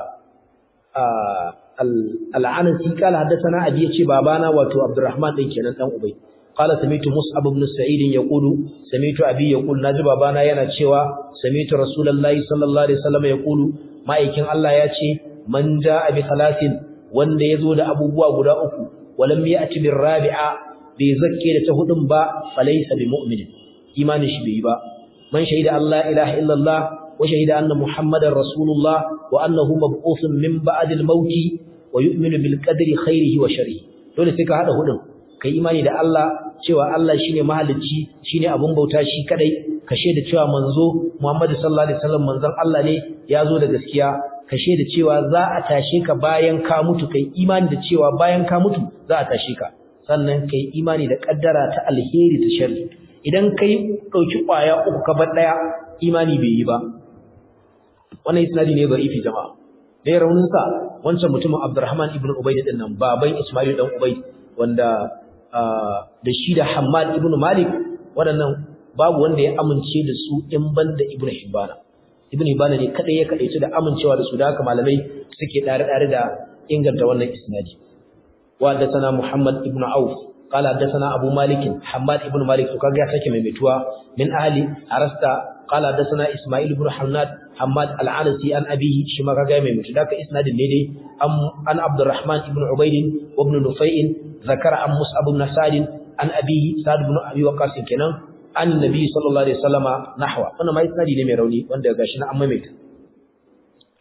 آه العنسي قال حدثنا أبي يتي بابانا واتو عبد الرحمن دين كينان دان عبيد قال سمعت مصعب بن سعيد يقول سمعت أبي يقول ناجي بابانا yana cewa سمعت رسول الله صلى الله عليه وسلم يقول ma'aikin Allah ya ce man ja'a bi thalathin wanda yazo da abubuwa guda uku walam ya'ti bir rabi'a bai zakke da ta hudun ba falaysa bi mu'min imanin shi bai ba man shahida Allah ilaha illallah wa shahida anna muhammadar rasulullah wa annahu mab'uthun min ba'd al-maut wa yu'minu bil qadri khairihi wa sharrihi dole sai ka hada hudun kai imani da Allah cewa Allah shine mahalicci shine abun bauta shi kadai ka da cewa manzo Muhammad sallallahu alaihi wasallam manzon Allah ne ya zo da gaskiya ka da cewa za a tashe ka bayan ka mutu kai imani da cewa bayan ka mutu za a tashe ka sannan kai imani da kaddara ta alheri ta sharri idan kai dauki kwaya uku ka bar daya imani bai yi ba wannan isnadi ne da'ifi jama'a dai raunin sa wancan mutumin Abdurrahman ibn Ubayd din nan baban Ismail dan Ubayd wanda da shi da Hammad ibn Malik waɗannan babu wanda ya amince da su in banda Ibn Hibban Ibn Hibban ne kadai ya kadaice da amincewa da su da haka malamai suke dare dare da inganta wannan isnadi wa sana Muhammad ibn Auf قال حدثنا ابو مالك حماد ابن مالك to kaga ya sake maimaituwa min ahli arasta قال حدثنا اسماعيل بن حماد حماد العنسي عن ابيه shi ma kaga ya maimaitu da ka isnadin ne dai an Abdurrahman ibn Ubayd ibn Nufay ذكر عن مصعب بن سعد عن أبيه سعد بن أبي وقاص kenan عن النبي صلى الله عليه وسلم نحو wannan mai isnadi ne mai rauni wanda gashi na amma mai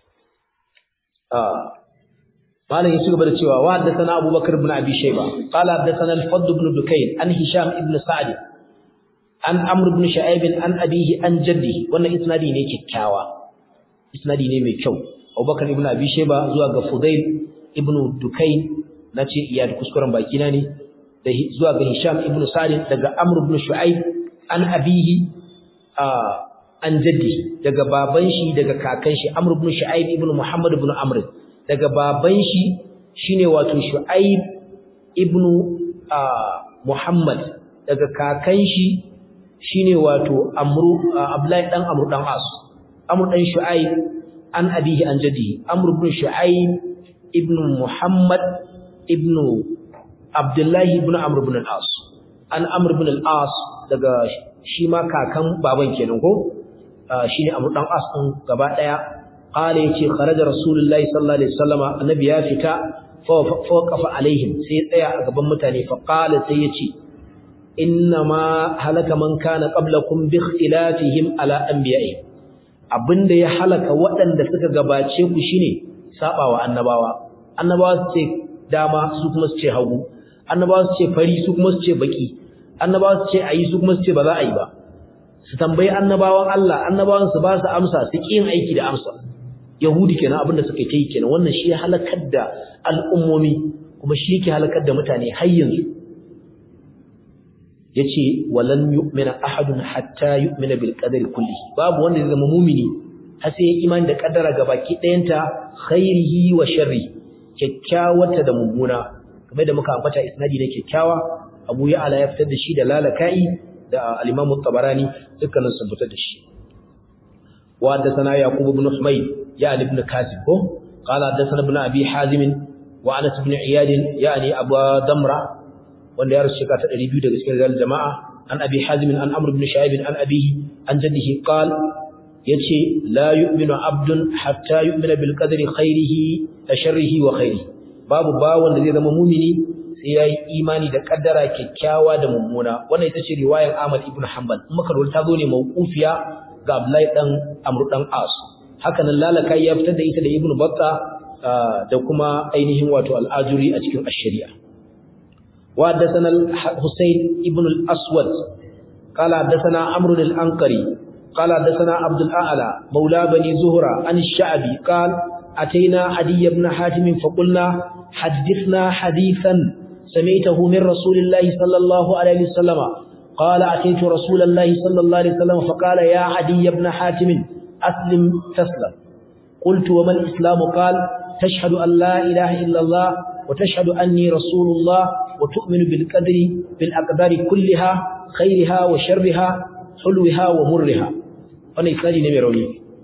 malam ya ci gaba da cewa wa haddathana abubakar ibn abi shayba qala haddathana al-fadd ibn dukayn an hisham ibn sa'd an amr ibn shu'aib an abihi an jaddi wannan isnadi ne kikkiawa isnadi ne mai kyau abubakar ibn abi shayba zuwa ga fudail ibn dukayn nace iya da kuskuren baki na ne da zuwa ga hisham ibn sa'd daga amr ibn shu'aib an abihi an jaddi daga baban shi daga kakan shi amr ibn shu'aib ibn muhammad ibn amr daga baban shi shine wato Shu'aib ibn Muhammad daga kakan shi shine wato Amru Abdullahi dan Amru dan As Amru dan Shu'aib an abihi an jaddi Amr ibn Shu'aib ibn Muhammad ibn Abdullahi ibn Amr ibn al-As an Amr ibn al-As daga shi ma kakan baban kenan ko shine Amru dan As din gaba daya قال يتي خرج رسول الله صلى الله عليه وسلم النبي ya fita فوقف عليهم sai tsaya a gaban mutane fa qala sai yace ma halaka man kana qablakum bi ikhtilafihim ala anbiya'i abinda ya halaka waɗanda suka gabace ku shine sabawa annabawa annabawa su ce dama su kuma su ce hagu annabawa su ce fari su kuma su ce baki annabawa su ce ayi su kuma su ce ba za a yi ba su tambayi annabawan Allah annabawan su ba su amsa su ƙi yin aiki da amsa Yahudi kenan abinda suka yi kenan wannan shi ya halakar da al'ummomi kuma shi yake halakar da mutane har yanzu yace walan yu'mina ahadun hatta yu'mina bil qadari kulli babu wanda zai zama mu'mini har sai ya imani da kaddara gabaki ɗayanta khairihi wa sharri kyakkyawata da mummuna kamar da muka ambata isnadi ne kyakkyawa Abu Ya'la ya fitar da shi da lalaka'i da al-Imam at-Tabarani dukkanin sun fitar da shi wa haddathana Yaqub ibn Humayd يعني ابن كاسب قال حدثنا ابن ابي حازم وانس بن عياد يعني ابو دمره wanda ya rusuka ta 200 daga cikin rijal jama'a an abi hazim an amr ibn shaib an abihi an jaddihi qal yace la yu'minu abdun hatta yu'mina bil qadri khairihi wa sharrihi wa khairihi babu ba wanda zai zama mumini sai yayi imani da kaddara kyakkyawa da mummuna wannan ita ce riwayar Ahmad ibn Hanbal kuma karwal ta zo ne mauqufiya ga Abdullahi dan Amr dan As haka nan lalaka ya fitar da ita da Ibn Battah da kuma ainihin wato al-Ajuri a cikin ash-Shari'a wa haddathana al-Husayn ibn al-Aswad qala haddathana Amr al-Anqari qala haddathana Abdul A'la mawla bani Zuhra an ash-Sha'bi qala أتينا عدي بن حاتم فقلنا حدثنا حديثا سمعته من رسول الله صلى الله عليه وسلم قال أتيت رسول الله صلى الله عليه وسلم فقال يا عدي بن حاتم أسلم تسلم قلت وما الإسلام قال تشهد أن لا إله إلا الله وتشهد أني رسول الله وتؤمن بالقدر بالأقدار كلها خيرها وشرها حلوها ومرها وانا إسلامي نمي روني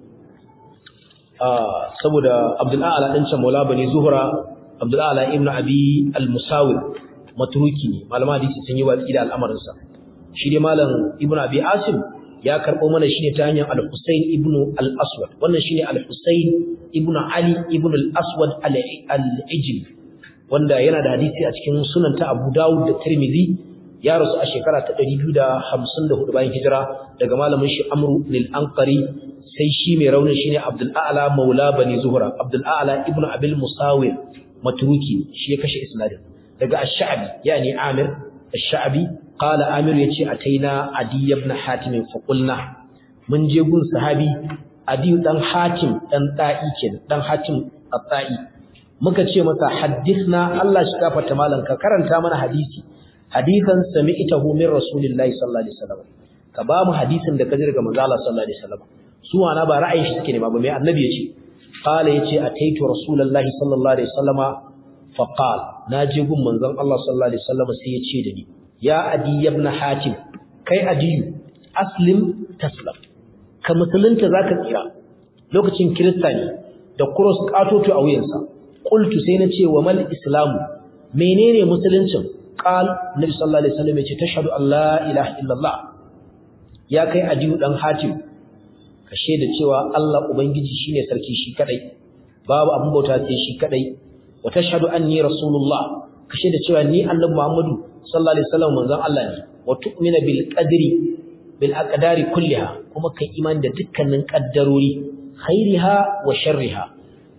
آه سبدا عبد الأعلى أنشا مولا بني زهرة عبد الأعلى ابن أبي المساور متروكي معلومة دي سنيوة إلى الأمر شيري مالا ابن أبي عاصم ya karɓo mana shi ne ta hanyar al-Husayn ibn al-Aswad wannan shine al-Husayn ibn Ali ibn al-Aswad al-Ijli wanda yana da hadisi a cikin sunan ta Abu Dawud da Tirmidhi ya rasu a shekara ta 254 bayan hijira daga malamin shi Amru lil-Anqari sai shi mai raunin shine Abdul A'la Maula Bani Zuhra Abdul A'la ibn Abil Musawir matruki shi ya kashe isnadin daga Ash-Sha'bi yani Amir Ash-Sha'bi قال عامر yace ataina adi ibn hatim fa qulna mun je gun sahabi adi dan hatim dan ta'i kenan dan hatim at-ta'i muka ce masa hadithna Allah shi gafarta malan ka karanta mana hadisi hadisan sami'tahu min rasulillahi sallallahu alaihi wasallam ka ba mu hadisin da kaji daga manzo Allah sallallahu alaihi wasallam su wana ba ra'ayin shi suke ne ba mai annabi yace qala yace ataitu rasulullahi sallallahu alaihi wasallama fa qala naje gun manzon Allah sallallahu alaihi wasallam sai ya ce da ni ya adi ibn hatim kai adiyu aslim taslam ka musulunta zaka tsira lokacin kirista ne da cross katoto a wuyansa qultu sai na ce wa mal islamu menene musuluncin qal nabi sallallahu alaihi wasallam yace tashhadu an la ilaha illallah ya kai adiyu dan hatim ka shaida cewa Allah ubangiji shine sarki shi kadai babu abun bauta sai shi kadai wa tashhadu anni rasulullah ka shaida cewa ni annabi muhammadu sallallahu alaihi wasallam manzon Allah ne wa tu'mina bil qadri bil aqdari kulliha kuma kai imani da dukkanin kaddarori khairiha wa sharriha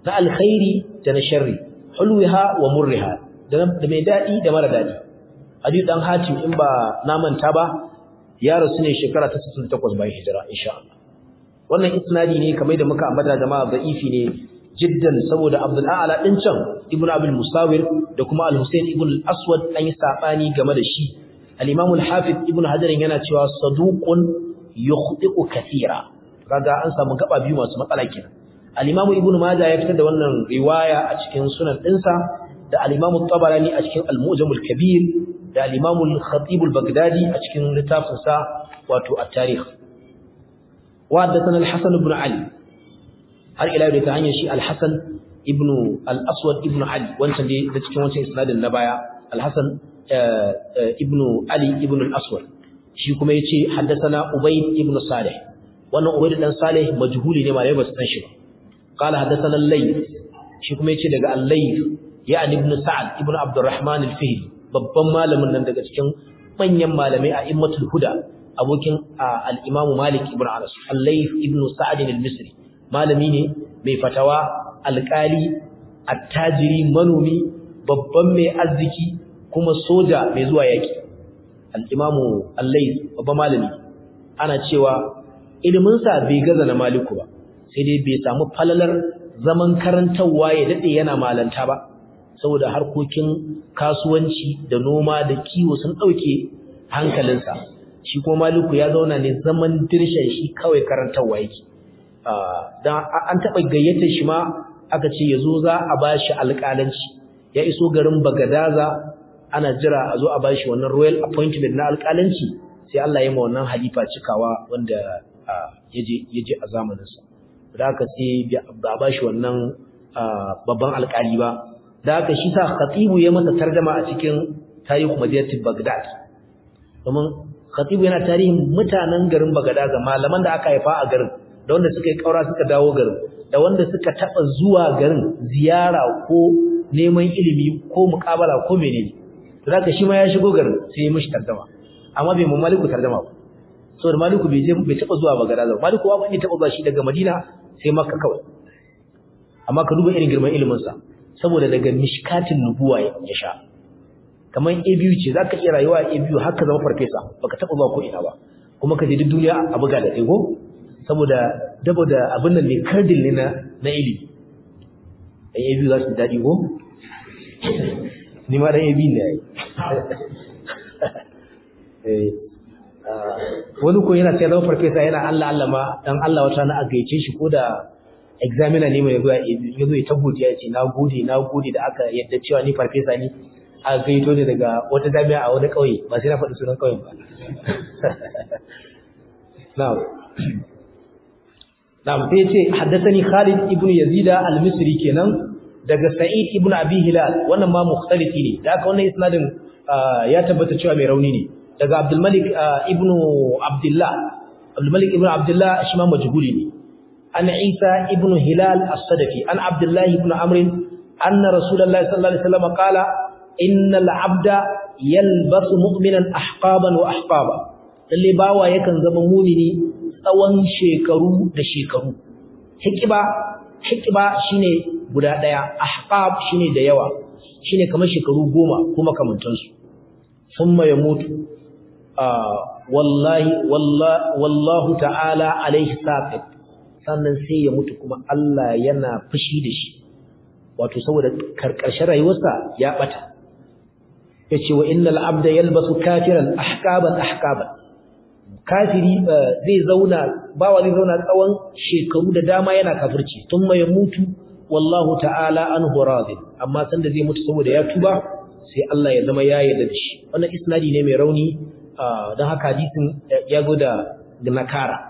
na alkhairi da na sharri hulwiha wa murriha da mai dadi da mara dadi Adi dan Hatim in ba na manta ba ya rasu ne shekara ta 68 bayan hijira insha Allah wannan isnadi ne kamar da muka ambata jama'a da'ifi ne jiddan saboda Abdul A'la din can Ibn Abdul Musawir da kuma Al-Husayn Ibn Al-Aswad an yi sabani game da shi Al-Imam Al-Hafiz Ibn Hajar yana cewa saduqun yukhti'u kathira kaga an samu gaba biyu masu matsala kenan Al-Imam Ibn Majah ya fitar da wannan riwaya a cikin sunan dinsa da Al-Imam Tabarani a cikin Al-Mu'jam Al-Kabir da Al-Imam Al-Khatib Al-Baghdadi a cikin littafinsa wato At-Tarikh wa haddathana Al-Hasan ibn Ali har ila da ta hanyar shi Al-Hasan ibn Al-Aswad ibn Ali wancan dai da cikin wancan isnadin na baya Al-Hasan ibn Ali ibn Al-Aswad shi kuma yace haddathana Ubayd ibn Salih wannan Ubayd dan Salih majhuli ne malai ba su san shi ba qala haddathana Al-Layth shi kuma yace daga Al-Layth ya'ni ibn Sa'ad ibn Abdurrahman Al-Fihri babban malamin nan daga cikin manyan malamai a Immatul Huda abokin al-Imam Malik ibn Anas Al-Layth ibn Sa'ad al-Misri malami ne mai fatawa alƙali attajiri manomi babban mai arziki kuma soja mai zuwa yaki al-Imam Al-Layth babban malami ana cewa iliminsa bai gaza na Maliku ba sai dai bai samu falalar zaman karantawa ya dade yana malanta ba saboda harkokin kasuwanci da noma da kiwo sun ɗauke hankalinsa shi kuma maliku ya zauna ne zaman dirshen shi kawai karantarwa yake don an taɓa gayyatar shi ma aka ce ya zo za a ba shi alƙalanci ya iso garin bagadaza ana jira a zo a ba shi wannan royal appointment na alƙalanci sai Allah ya ma wannan halifa cikawa wanda ya je a zamaninsa da aka sai ba ba shi wannan babban alƙali ba da haka shi sa khatibu ya masa tarjama a cikin tarihi madinatul bagdad domin khatibu yana tarihin mutanen garin bagdad ga malaman da aka haifa a garin da wanda suka yi kaura suka dawo garin da wanda suka taba zuwa garin ziyara ko neman ilimi ko muƙabala ko menene to haka shi ma ya shigo garin sai ya mishi tarjama amma bai mu maliku tarjama ba saboda maliku bai je bai taba zuwa bagdad ba maliku ba ne taba zuwa shi daga madina sai makka kawai amma ka duba irin girman ilimin sa saboda daga mishkatin nubuwa ya sha kamar a biyu ce za ka iya rayuwa a biyu haka zama farfesa baka taɓa ba ko ina ba kuma ka je duk duniya a buga da ɗaigo saboda dabo da abin nan ne kardin ne na ilimi ɗan a biyu za su daɗi ko ni ma ɗan a biyu ne ya yi wani ko yana sai zama farfesa yana allah allah ma dan allah wata na a gaice shi ko da examiner ne mai zuwa ya zo ya ta godiya ce na gode na gode da aka yadda cewa ni farfesa ne a gaito ne daga wata jami'a a wani ƙauye ba sai na faɗi sunan ƙauyen ba na'am na'am sai ce haddathani Khalid ibn Yazid al-Misri kenan daga Sa'id ibn Abi Hilal wannan ma mukhtalifi ne da haka wannan isnadin ya tabbata cewa mai rauni ne daga Abdul Malik ibn Abdullah Abdul Malik ibn Abdullah shi ma majhuli ne عن عيسى ابن هلال الصدفي عن عبد الله بن عمرو أن رسول الله صلى الله عليه وسلم قال إن العبد يلبس مؤمنا أحقابا وأحقابا اللي باوا يكن زما مؤمني tsawon shekaru da shekaru hikiba hikiba shine guda daya ahqab shine da yawa shine kamar shekaru goma kuma kamantansu thumma yamutu wallahi wallahu ta'ala alaihi saqit sannan sai ya mutu kuma Allah yana fushi da shi wato saboda karkashin rayuwarsa ya bata yace wa innal abda yalbasu kafiran ahqaban ahqaban kafiri zai zauna bawa zai zauna tsawon shekaru da dama yana kafirci thumma yamutu wallahu ta'ala anhu radin amma sanda zai mutu saboda ya tuba sai Allah ya zama ya yarda da shi wannan isnadi ne mai rauni don haka hadisin ya go da nakara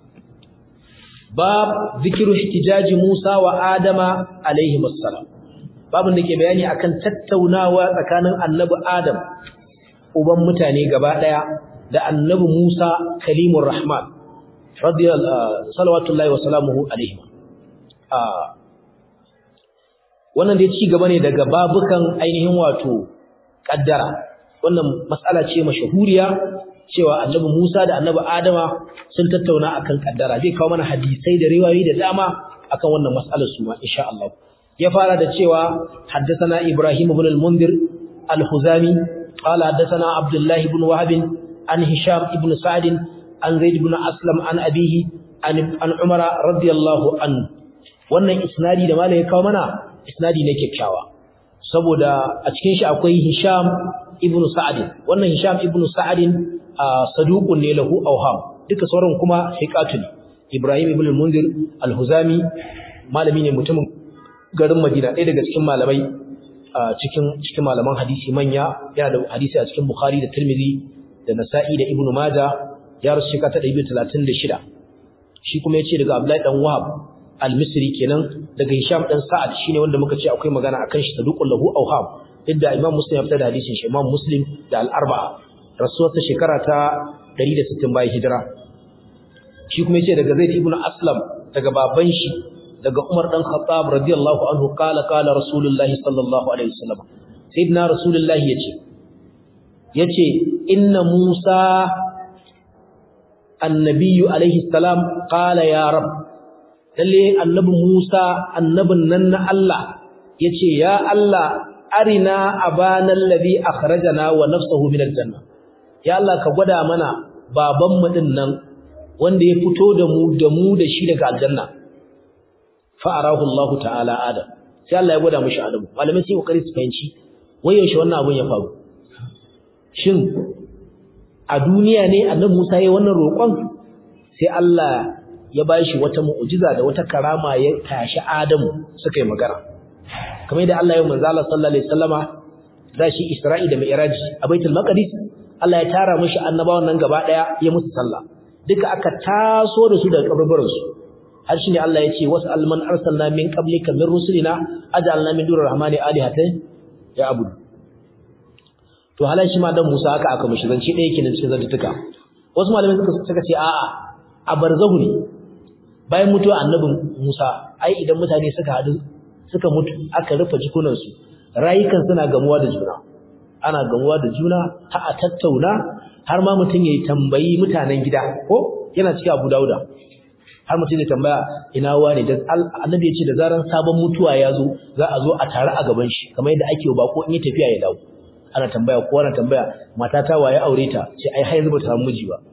bab zikiru ihtijaji Musa wa Adama alaihi wassalam babin da ke bayani akan tattaunawa tsakanin annabi Adam uban mutane gaba daya da annabi Musa kalimur rahman radiyallahu salawatullahi wa salamuhu alaihi wannan dai ci gaba ne daga babukan ainihin wato kaddara wannan mas'ala ce mashahuriya cewa annabi Musa da annabi Adama sun tattauna akan kaddara zai kawo mana hadisai da riwayoyi da dama akan wannan mas'alar su ma insha Allah ya fara da cewa haddathana Ibrahim ibn al-Mundhir al-Huzami qala haddathana Abdullah ibn Wahab an Hisham ibn Sa'd an Zaid ibn Aslam an abihi an an Umar radiyallahu anhu wannan isnadi da malai ya kawo mana isnadi ne kyakkyawa saboda a cikin shi akwai Hisham ibn Sa'd wannan Hisham ibn Sa'd saduqun ne lahu awham duka sauran kuma thiqatu ne Ibrahim ibn al-Mundir al-Huzami malami ne mutumin garin Madina ɗaya daga cikin malamai cikin cikin malaman hadisi manya yana da hadisi a cikin Bukhari da Tirmidhi da Nasa'i da Ibn Majah ya rasu shekara ta 236 shi kuma yace daga Abdullahi dan Wahab al-Misri kenan daga Hisham dan Sa'ad shine wanda muka ce akwai magana akan shi saduqul lahu awham idda Imam Muslim ya fitar da hadisin shi Imam Muslim da al-Arba'a rasuwarsa shekara ta 160 bayan hijira shi kuma yace daga Zaid ibn Aslam daga baban shi daga Umar dan Khattab radiyallahu anhu kala kala Rasulullahi sallallahu alaihi wasallam sayyidina Rasulullahi yace yace inna Musa annabiyyu alaihi salam qala ya rab lalle annabi Musa annabin nan na Allah yace ya Allah arina abana alladhi akhrajana wa nafsuhu min aljanna ya Allah ka gwada mana baban mu din nan wanda ya fito da mu da mu da shi daga aljanna fa arahu Allah ta'ala adam sai Allah ya gwada mishi adam malamai sai kokari su fahimci wayan shi wannan abun ya faru shin a duniya ne annabi Musa yayin wannan roƙon sai Allah ya bashi wata mu'jiza da wata karama ya tashi Adamu suka yi magana kamar yadda Allah ya manzo Allah sallallahu alaihi wasallama da shi Isra'i da Mi'raj a Baitul Maqdis Allah ya tara mishi annabawan nan gaba daya ya musu sallah duka aka taso da su daga kaburburan su har shine Allah ya ce wasal man arsalna min qablika min rusulina aj'alna min durar rahmani alihatan ya abudu to halan shi ma dan Musa haka aka mishi zance ɗaya kenan cikin zantuka wasu malamai suka suka ce a'a a barzahu ne bayan mutuwa annabin Musa ai idan mutane suka hadu suka mutu aka rufe jikunan su rayukan suna gamuwa da juna ana gamuwa da juna har a tattauna har ma mutum yayi tambayi mutanen gida ko yana cikin Abu Dauda har mutum ya tambaya ina wane da annabi ya ce da zaran sabon mutuwa ya zo za a zo a tare a gaban shi kamar yadda ake bako in yi tafiya ya dawo ana tambaya ko ana tambaya mata ta waye aure ta ce ai har yanzu ba ta samu miji ba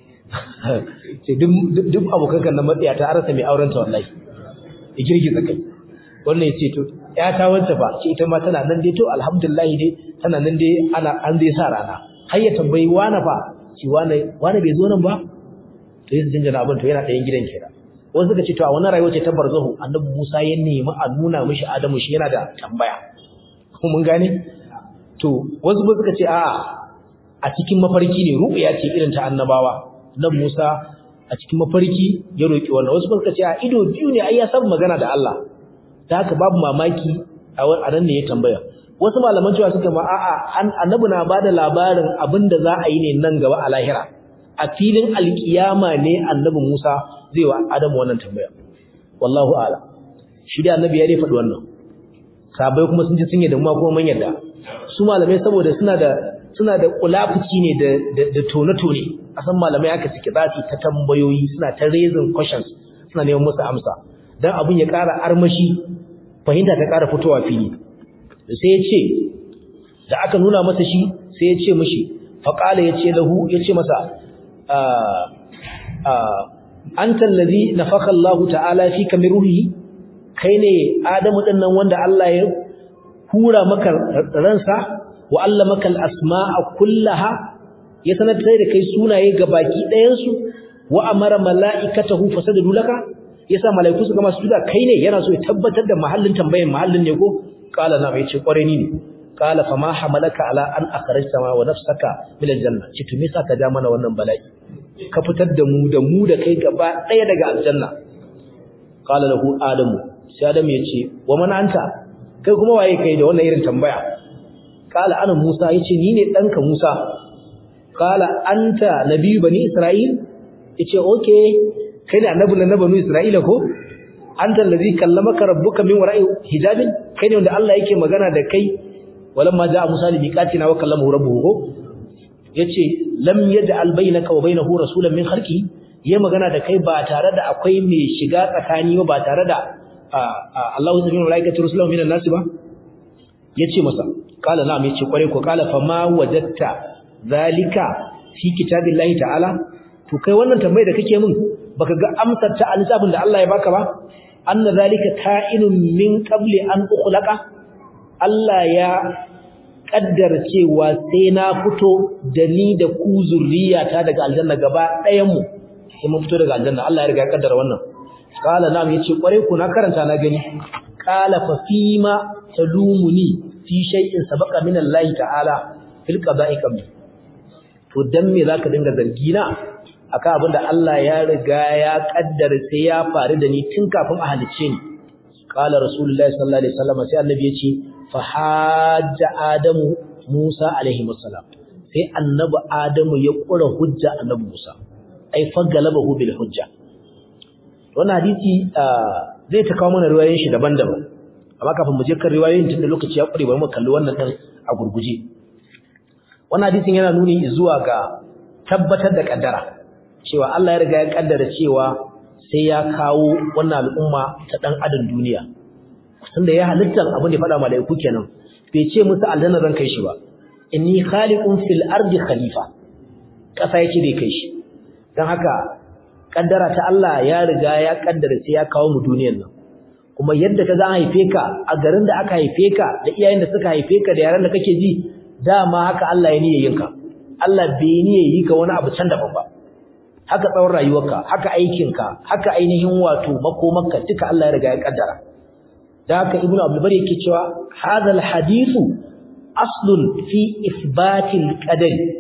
ce duk duk abokan kan na matsaya ta arasa mai auren ta wallahi ya girgiza kai wannan yace to ya ta wanta ba ce ita ma tana nan dai to alhamdulillah dai tana nan dai ana an dai sa rana har ya tambayi wani fa ci wani wani bai zo nan ba to yanzu jinjina abin to yana ɗayan gidan kenan wasu suka ce to a wannan rayuwar ce ta barzahu annabi Musa ya nemi a nuna mishi Adamu shi yana da tambaya ko mun gane to wasu ba suka ce a'a a cikin mafarki ne ru'ya ce irin ta annabawa nan Musa a cikin mafarki ya roki wannan wasu ba suka ce a ido biyu ne ai ya san magana da Allah da haka babu mamaki a nan ne ya tambaya wasu malaman cewa suka ma a'a annabi na bada labarin abinda za a yi ne nan gaba a lahira a filin alkiyama ne annabi Musa zai wa Adamu wannan tambaya wallahu a'lam shi da annabi ya dai faɗi wannan sabai kuma sun ji sun yi da kuma mun yadda su malamai saboda suna da suna da kulafuci ne da da tone-tone a san malamai aka ciki zafi ta tambayoyi suna ta raising questions suna neman musu amsa dan abun ya ƙara armashi fahimta ta ƙara fitowa fili sai ya ce da aka nuna masa shi sai ya ce mishi faqala ya ce lahu ya ce masa anta allazi nafaka Allah ta'ala fika min ruhi kai ne Adamu din nan wanda Allah ya hura maka ransa wa allamaka al-asma'a kullaha ya sanar da kai sunaye gabaki ɗayan su wa amara mala'ikatahu fasajadu laka yasa mala'iku suka masu sujuda kai ne yana so ya tabbatar da mahallin tambayan mahallin ne ko qala na yace kware ni ne qala fa ma hamalaka ala an akhrajta ma wa nafsaka min al-janna ci to me saka ja mana wannan bala'i ka fitar da mu da mu da kai gaba ɗaya daga aljanna qala lahu adamu sai adam yace wa man anta kai kuma waye kai da wannan irin tambaya qala ana musa yace ni ne danka musa qala anta nabiyyu bani isra'il yace okay kai ne annabi na bani isra'ila ko anta allazi kallamaka rabbuka min wara'i hijabin kai ne wanda Allah yake magana da kai walamma ja'a musa li miqatina wa kallamahu rabbuhu ko yace lam yaj'al bainaka wa bainahu rasulan min khalqihi yayi magana da kai ba tare da akwai mai shiga tsakani ba tare da Allahu subhanahu wa ta'ala rusulahu minan nasi ba yace masa qala na'am yace kware ko qala fa ma wajadta zalika fi kitabillahi ta'ala to kai wannan tambayar da kake min baka ga amsar ta alisabin da Allah ya baka ba anna zalika ka'inun min qabli an ukhlaqa Allah ya kaddara cewa sai na fito da ni da ku zurriyata daga aljanna gaba ɗayan mu sai mun fito daga aljanna Allah ya riga ya kaddara wannan qala na'am yace kware ku na karanta na gani qala fa fima talumuni fi shay'in sabaqa min Allah ta'ala fil qada'i qabli to dan me zaka dinga zargi na akan abinda Allah ya riga ya kaddara sai ya faru da ni tun kafin a halicce ni qala rasulullahi sallallahu alaihi wasallam sai annabi yace fa hajja adamu musa alaihi wasallam sai annabi adamu ya kura hujja annabi musa ai fa galabahu bil hujja wannan hadisi zai ta kawo mana riwayoyin shi daban-daban amma kafin mu je kan riwayoyin tunda lokaci ya kure bari mu kalli wannan din a gurguje wannan hadisin yana nuni zuwa ga tabbatar da kaddara cewa Allah ya riga ya kaddara cewa sai ya kawo wannan al'umma ta dan adam duniya tunda ya halitta abin da faɗa malaiku kenan bai ce musu aljanna zan kai shi ba inni khaliqun fil ardi khalifa kasa yake bai kai shi dan haka kaddara ta Allah ya riga ya kaddara sai ya kawo mu duniyar nan kuma yadda ka za haife ka a garin da aka haife ka da iyayen da suka haife ka da yaran da kake ji dama haka Allah ya niyyar yinka Allah bai niyyar yi ka wani abu can daban ba haka tsawon rayuwarka haka aikinka haka ainihin wato makomarka duka Allah ya riga ya kaddara da haka ibnu abdul bari yake cewa hadal hadithu aslun fi isbatil qadari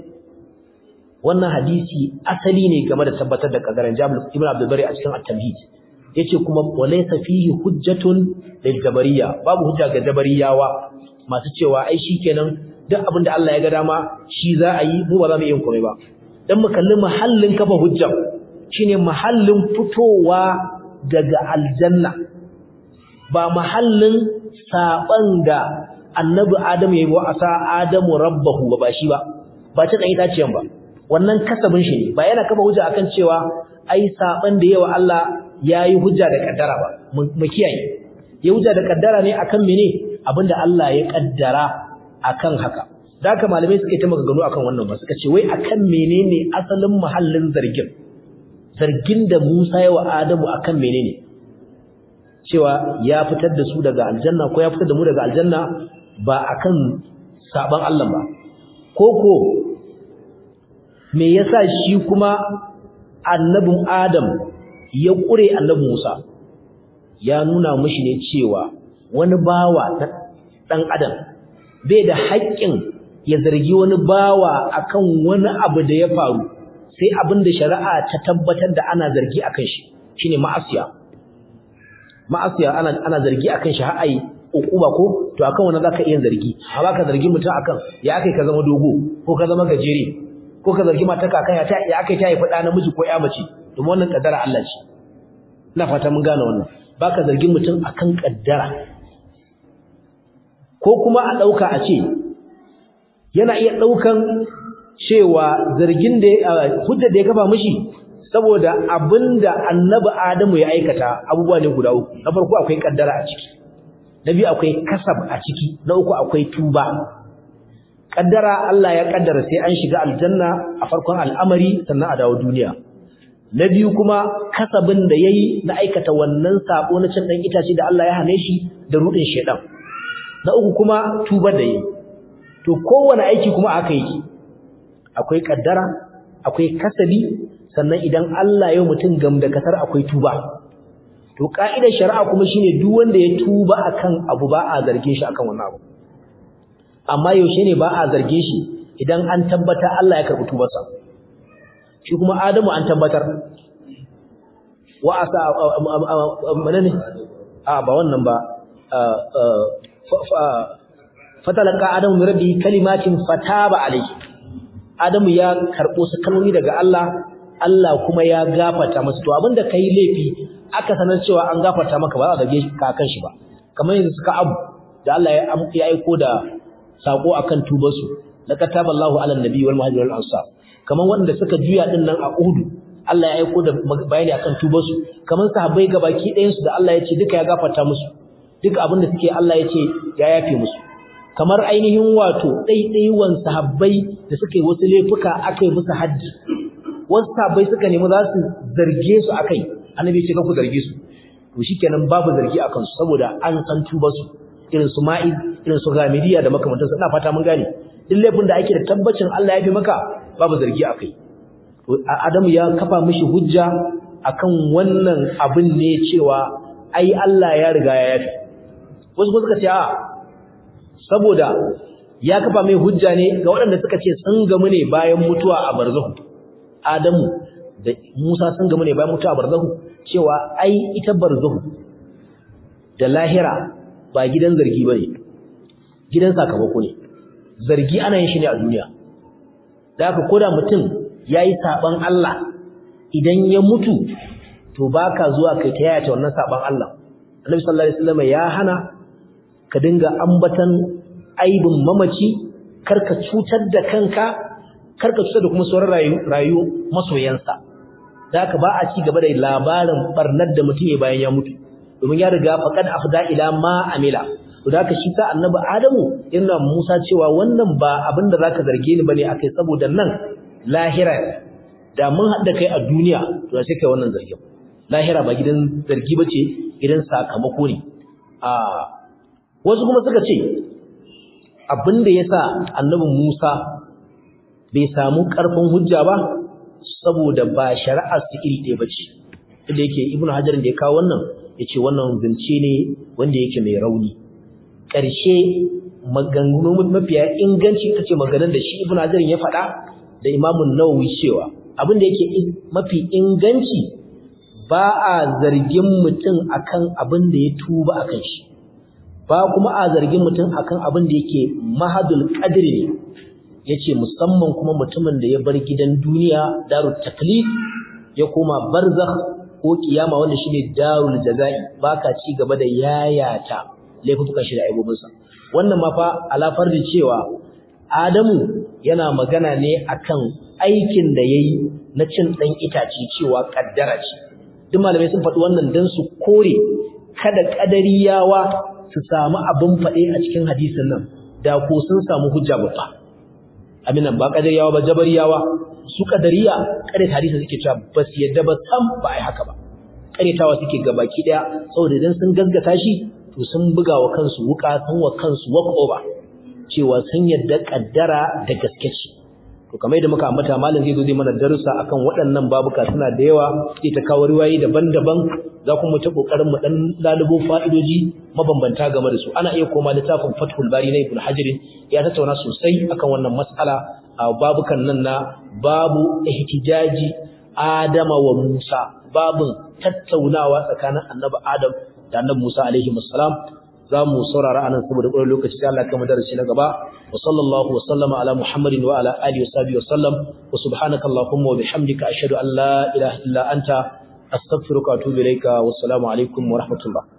wannan hadisi asali ne game da tabbatar da kadarin jabir ibnu abdul bari a cikin at-tamhid yace kuma walaysa fihi hujjatun lil jabariyya babu hujja ga jabariyawa masu cewa ai shikenan duk abin da Allah ya ga dama shi za a yi mu ba za mu yi komai ba dan mu kalli mahallin kafa hujja shine mahallin fitowa daga aljanna ba mahallin saban da annabi Adam yayi wa asa Adamu rabbahu ba ba shi ba ba ta dan itaciyan ba wannan kasabin shi ne ba yana kafa hujja akan cewa ai saban da yawa Allah yayi hujja da kaddara ba mu kiyaye ya hujja da kaddara ne akan mene abinda Allah ya kaddara akan haka da haka malamai suka yi ta maganganu akan wannan ba suka ce wai akan menene asalin mahallin zargin zargin da Musa ya wa Adamu akan menene cewa ya fitar da su daga aljanna ko ya fitar da mu daga aljanna ba akan saban Allah ba koko me yasa shi kuma annabin Adam ya kure annabin Musa ya nuna mishi ne cewa wani bawa dan Adam bai da haƙƙin ya zargi wani bawa akan wani abu da ya faru sai abin da shari'a ta tabbatar da ana zargi akan shi shine ma'asiya ma'asiya ana ana zargi akan shi har ai ukuba ko to akan wannan zaka iya zargi amma ka zargi mutum akan ya akai ka zama dogo ko ka zama gajere ko ka zargi mata kakan ya ta ya akai ta haifi da namiji ko ya mace domin wannan kaddara Allah ce ina fata mun gane wannan baka zargin mutum akan kaddara ko kuma a dauka a ce yana iya daukan cewa zargin da hujjar da ya kafa mishi saboda abinda annabi Adamu ya aikata abubuwa ne guda uku na farko akwai kaddara a ciki na biyu akwai kasab a ciki na uku akwai tuba kaddara Allah ya kaddara sai an shiga aljanna a farkon al'amari sannan a dawo duniya na biyu kuma kasabin da yayi na aikata wannan sabo na cin dan itace da Allah ya hane shi da rudin shedan na uku kuma tuba da yayi to kowane aiki kuma aka yi akwai kaddara akwai kasabi sannan idan Allah ya mutum gamdakatar akwai tuba to ka'idar shari'a kuma shine duk wanda ya tuba akan abu ba a zarge shi akan wannan abu amma yaushe ne ba a zarge shi idan an tabbata Allah ya karbi tubarsa shi kuma Adamu an tabbatar wa asa manane a ba wannan ba fatalaka Adamu min rabbi kalimatin fataba alayhi Adamu ya karbo su kalmomi daga Allah Allah kuma ya gafarta masa to abinda kai laifi aka sanar cewa an gafarta maka ba za a zage ka kan shi ba kamar yanzu suka abu da Allah ya ya aiko da sako akan tubar su laqad taballahu ala nabi wal muhajir wal ansar kamar wanda suka juya din nan a Uhud Allah ya aiko da bayani akan tubarsu kamar sahabbai gabaki ɗayan su da Allah ya ce duka ya gafarta musu duka abin da suke Allah ya ce ya yafe musu kamar ainihin wato ɗaiɗaiwan sahabbai da suka yi wasu laifuka aka yi musu haddi wasu sahabbai suka nemi za su zarge su akai annabi ya ce ku zarge su to shikenan babu zargi akan su saboda an san tubarsu irin su ma'iz irin su ghamidiyya da makamantansu ina fata mun gane duk laifin da ake da tabbacin Allah ya fi maka babu zargi akai Adamu ya kafa mishi hujja akan wannan abin ne cewa ai Allah ya riga ya yafi wasu kuma suka ce a saboda ya kafa mai hujja ne ga waɗanda suka ce sun gamu ne bayan mutuwa a barzahu Adamu da Musa sun gamu ne bayan mutuwa a barzahu cewa ai ita barzahu da lahira ba gidan zargi bane gidan sakamako ne zargi ana yin shi ne a duniya da haka koda mutum yayi saban Allah idan ya mutu to baka zuwa kai ta yaya wannan saban Allah Annabi sallallahu alaihi wasallam ya hana ka dinga ambatan aibin mamaci karka cutar da kanka karka cutar da kuma sauran rayu rayu masoyansa da haka ba a ci gaba da labarin barnar da mutum ya bayan ya mutu domin ya riga faqad afda ila ma amila to da haka shi ta annabi Adamu yana Musa cewa wannan ba abin da zaka zarge ni bane akai saboda nan lahira da mun haɗa kai a duniya to sai kai wannan zargin lahira ba gidan zargi bace gidan sakamako ne a wasu kuma suka ce abin da yasa annabi Musa bai samu ƙarfin hujja ba saboda ba shari'ar su iri ɗaya bace inda yake ibnu hajar da ya kawo wannan yace wannan zance ne wanda yake mai rauni ƙarshe maganganu mafiya inganci ita ce maganar da shi ibn hajar ya faɗa da imamun nawawi cewa abin da yake mafi inganci ba a zargin mutum akan abin da ya tuba akan shi ba kuma a zargin mutum akan abin da yake mahadul qadri ne yace musamman kuma mutumin da ya bar gidan duniya darut taklif ya koma barzakh ko kiyama wanda shine darul jazai baka ci gaba da yayata laifukan shi da aibobinsa wannan ma fa alafar da cewa Adamu yana magana ne akan aikin da yayi na cin dan itace cewa kaddara ce duk malamai sun faɗi wannan dan su kore kada kadariyawa su samu abin faɗe a cikin hadisin nan da ko sun samu hujja babba aminan ba kadariyawa ba jabariyawa su kadariya kare hadisin suke cewa ba su yadda ba sam ba ai haka ba karetawa suke gabaki daya saboda idan sun gaskata shi to sun buga wa kansu wuka sun wa kansu walk over cewa sun yadda kaddara da gaske ce to kamar yadda muka ambata malam zai zo zai mana darussa akan waɗannan babuka suna da yawa sai ta kawo riwayoyi daban-daban za ku mu ta kokarin mu dan lalubo fa'idoji mabambanta game da su ana iya koma littafin Fathul Bari na Ibn Hajar ya tattauna sosai akan wannan mas'ala a babukan nan na babu ihtijaji Adama wa Musa babun tattaunawa tsakanin Annabi Adam da Annabi Musa alaihi assalam zamu saurara anan saboda ƙwarar lokaci sai Allah ya kama darasi na gaba wa sallallahu wa sallama ala Muhammadin wa ala alihi wa sahbihi wa sallam wa subhanaka allahumma wa bihamdika ashhadu an la ilaha illa anta astaghfiruka wa atubu ilayka wa assalamu alaikum wa rahmatullah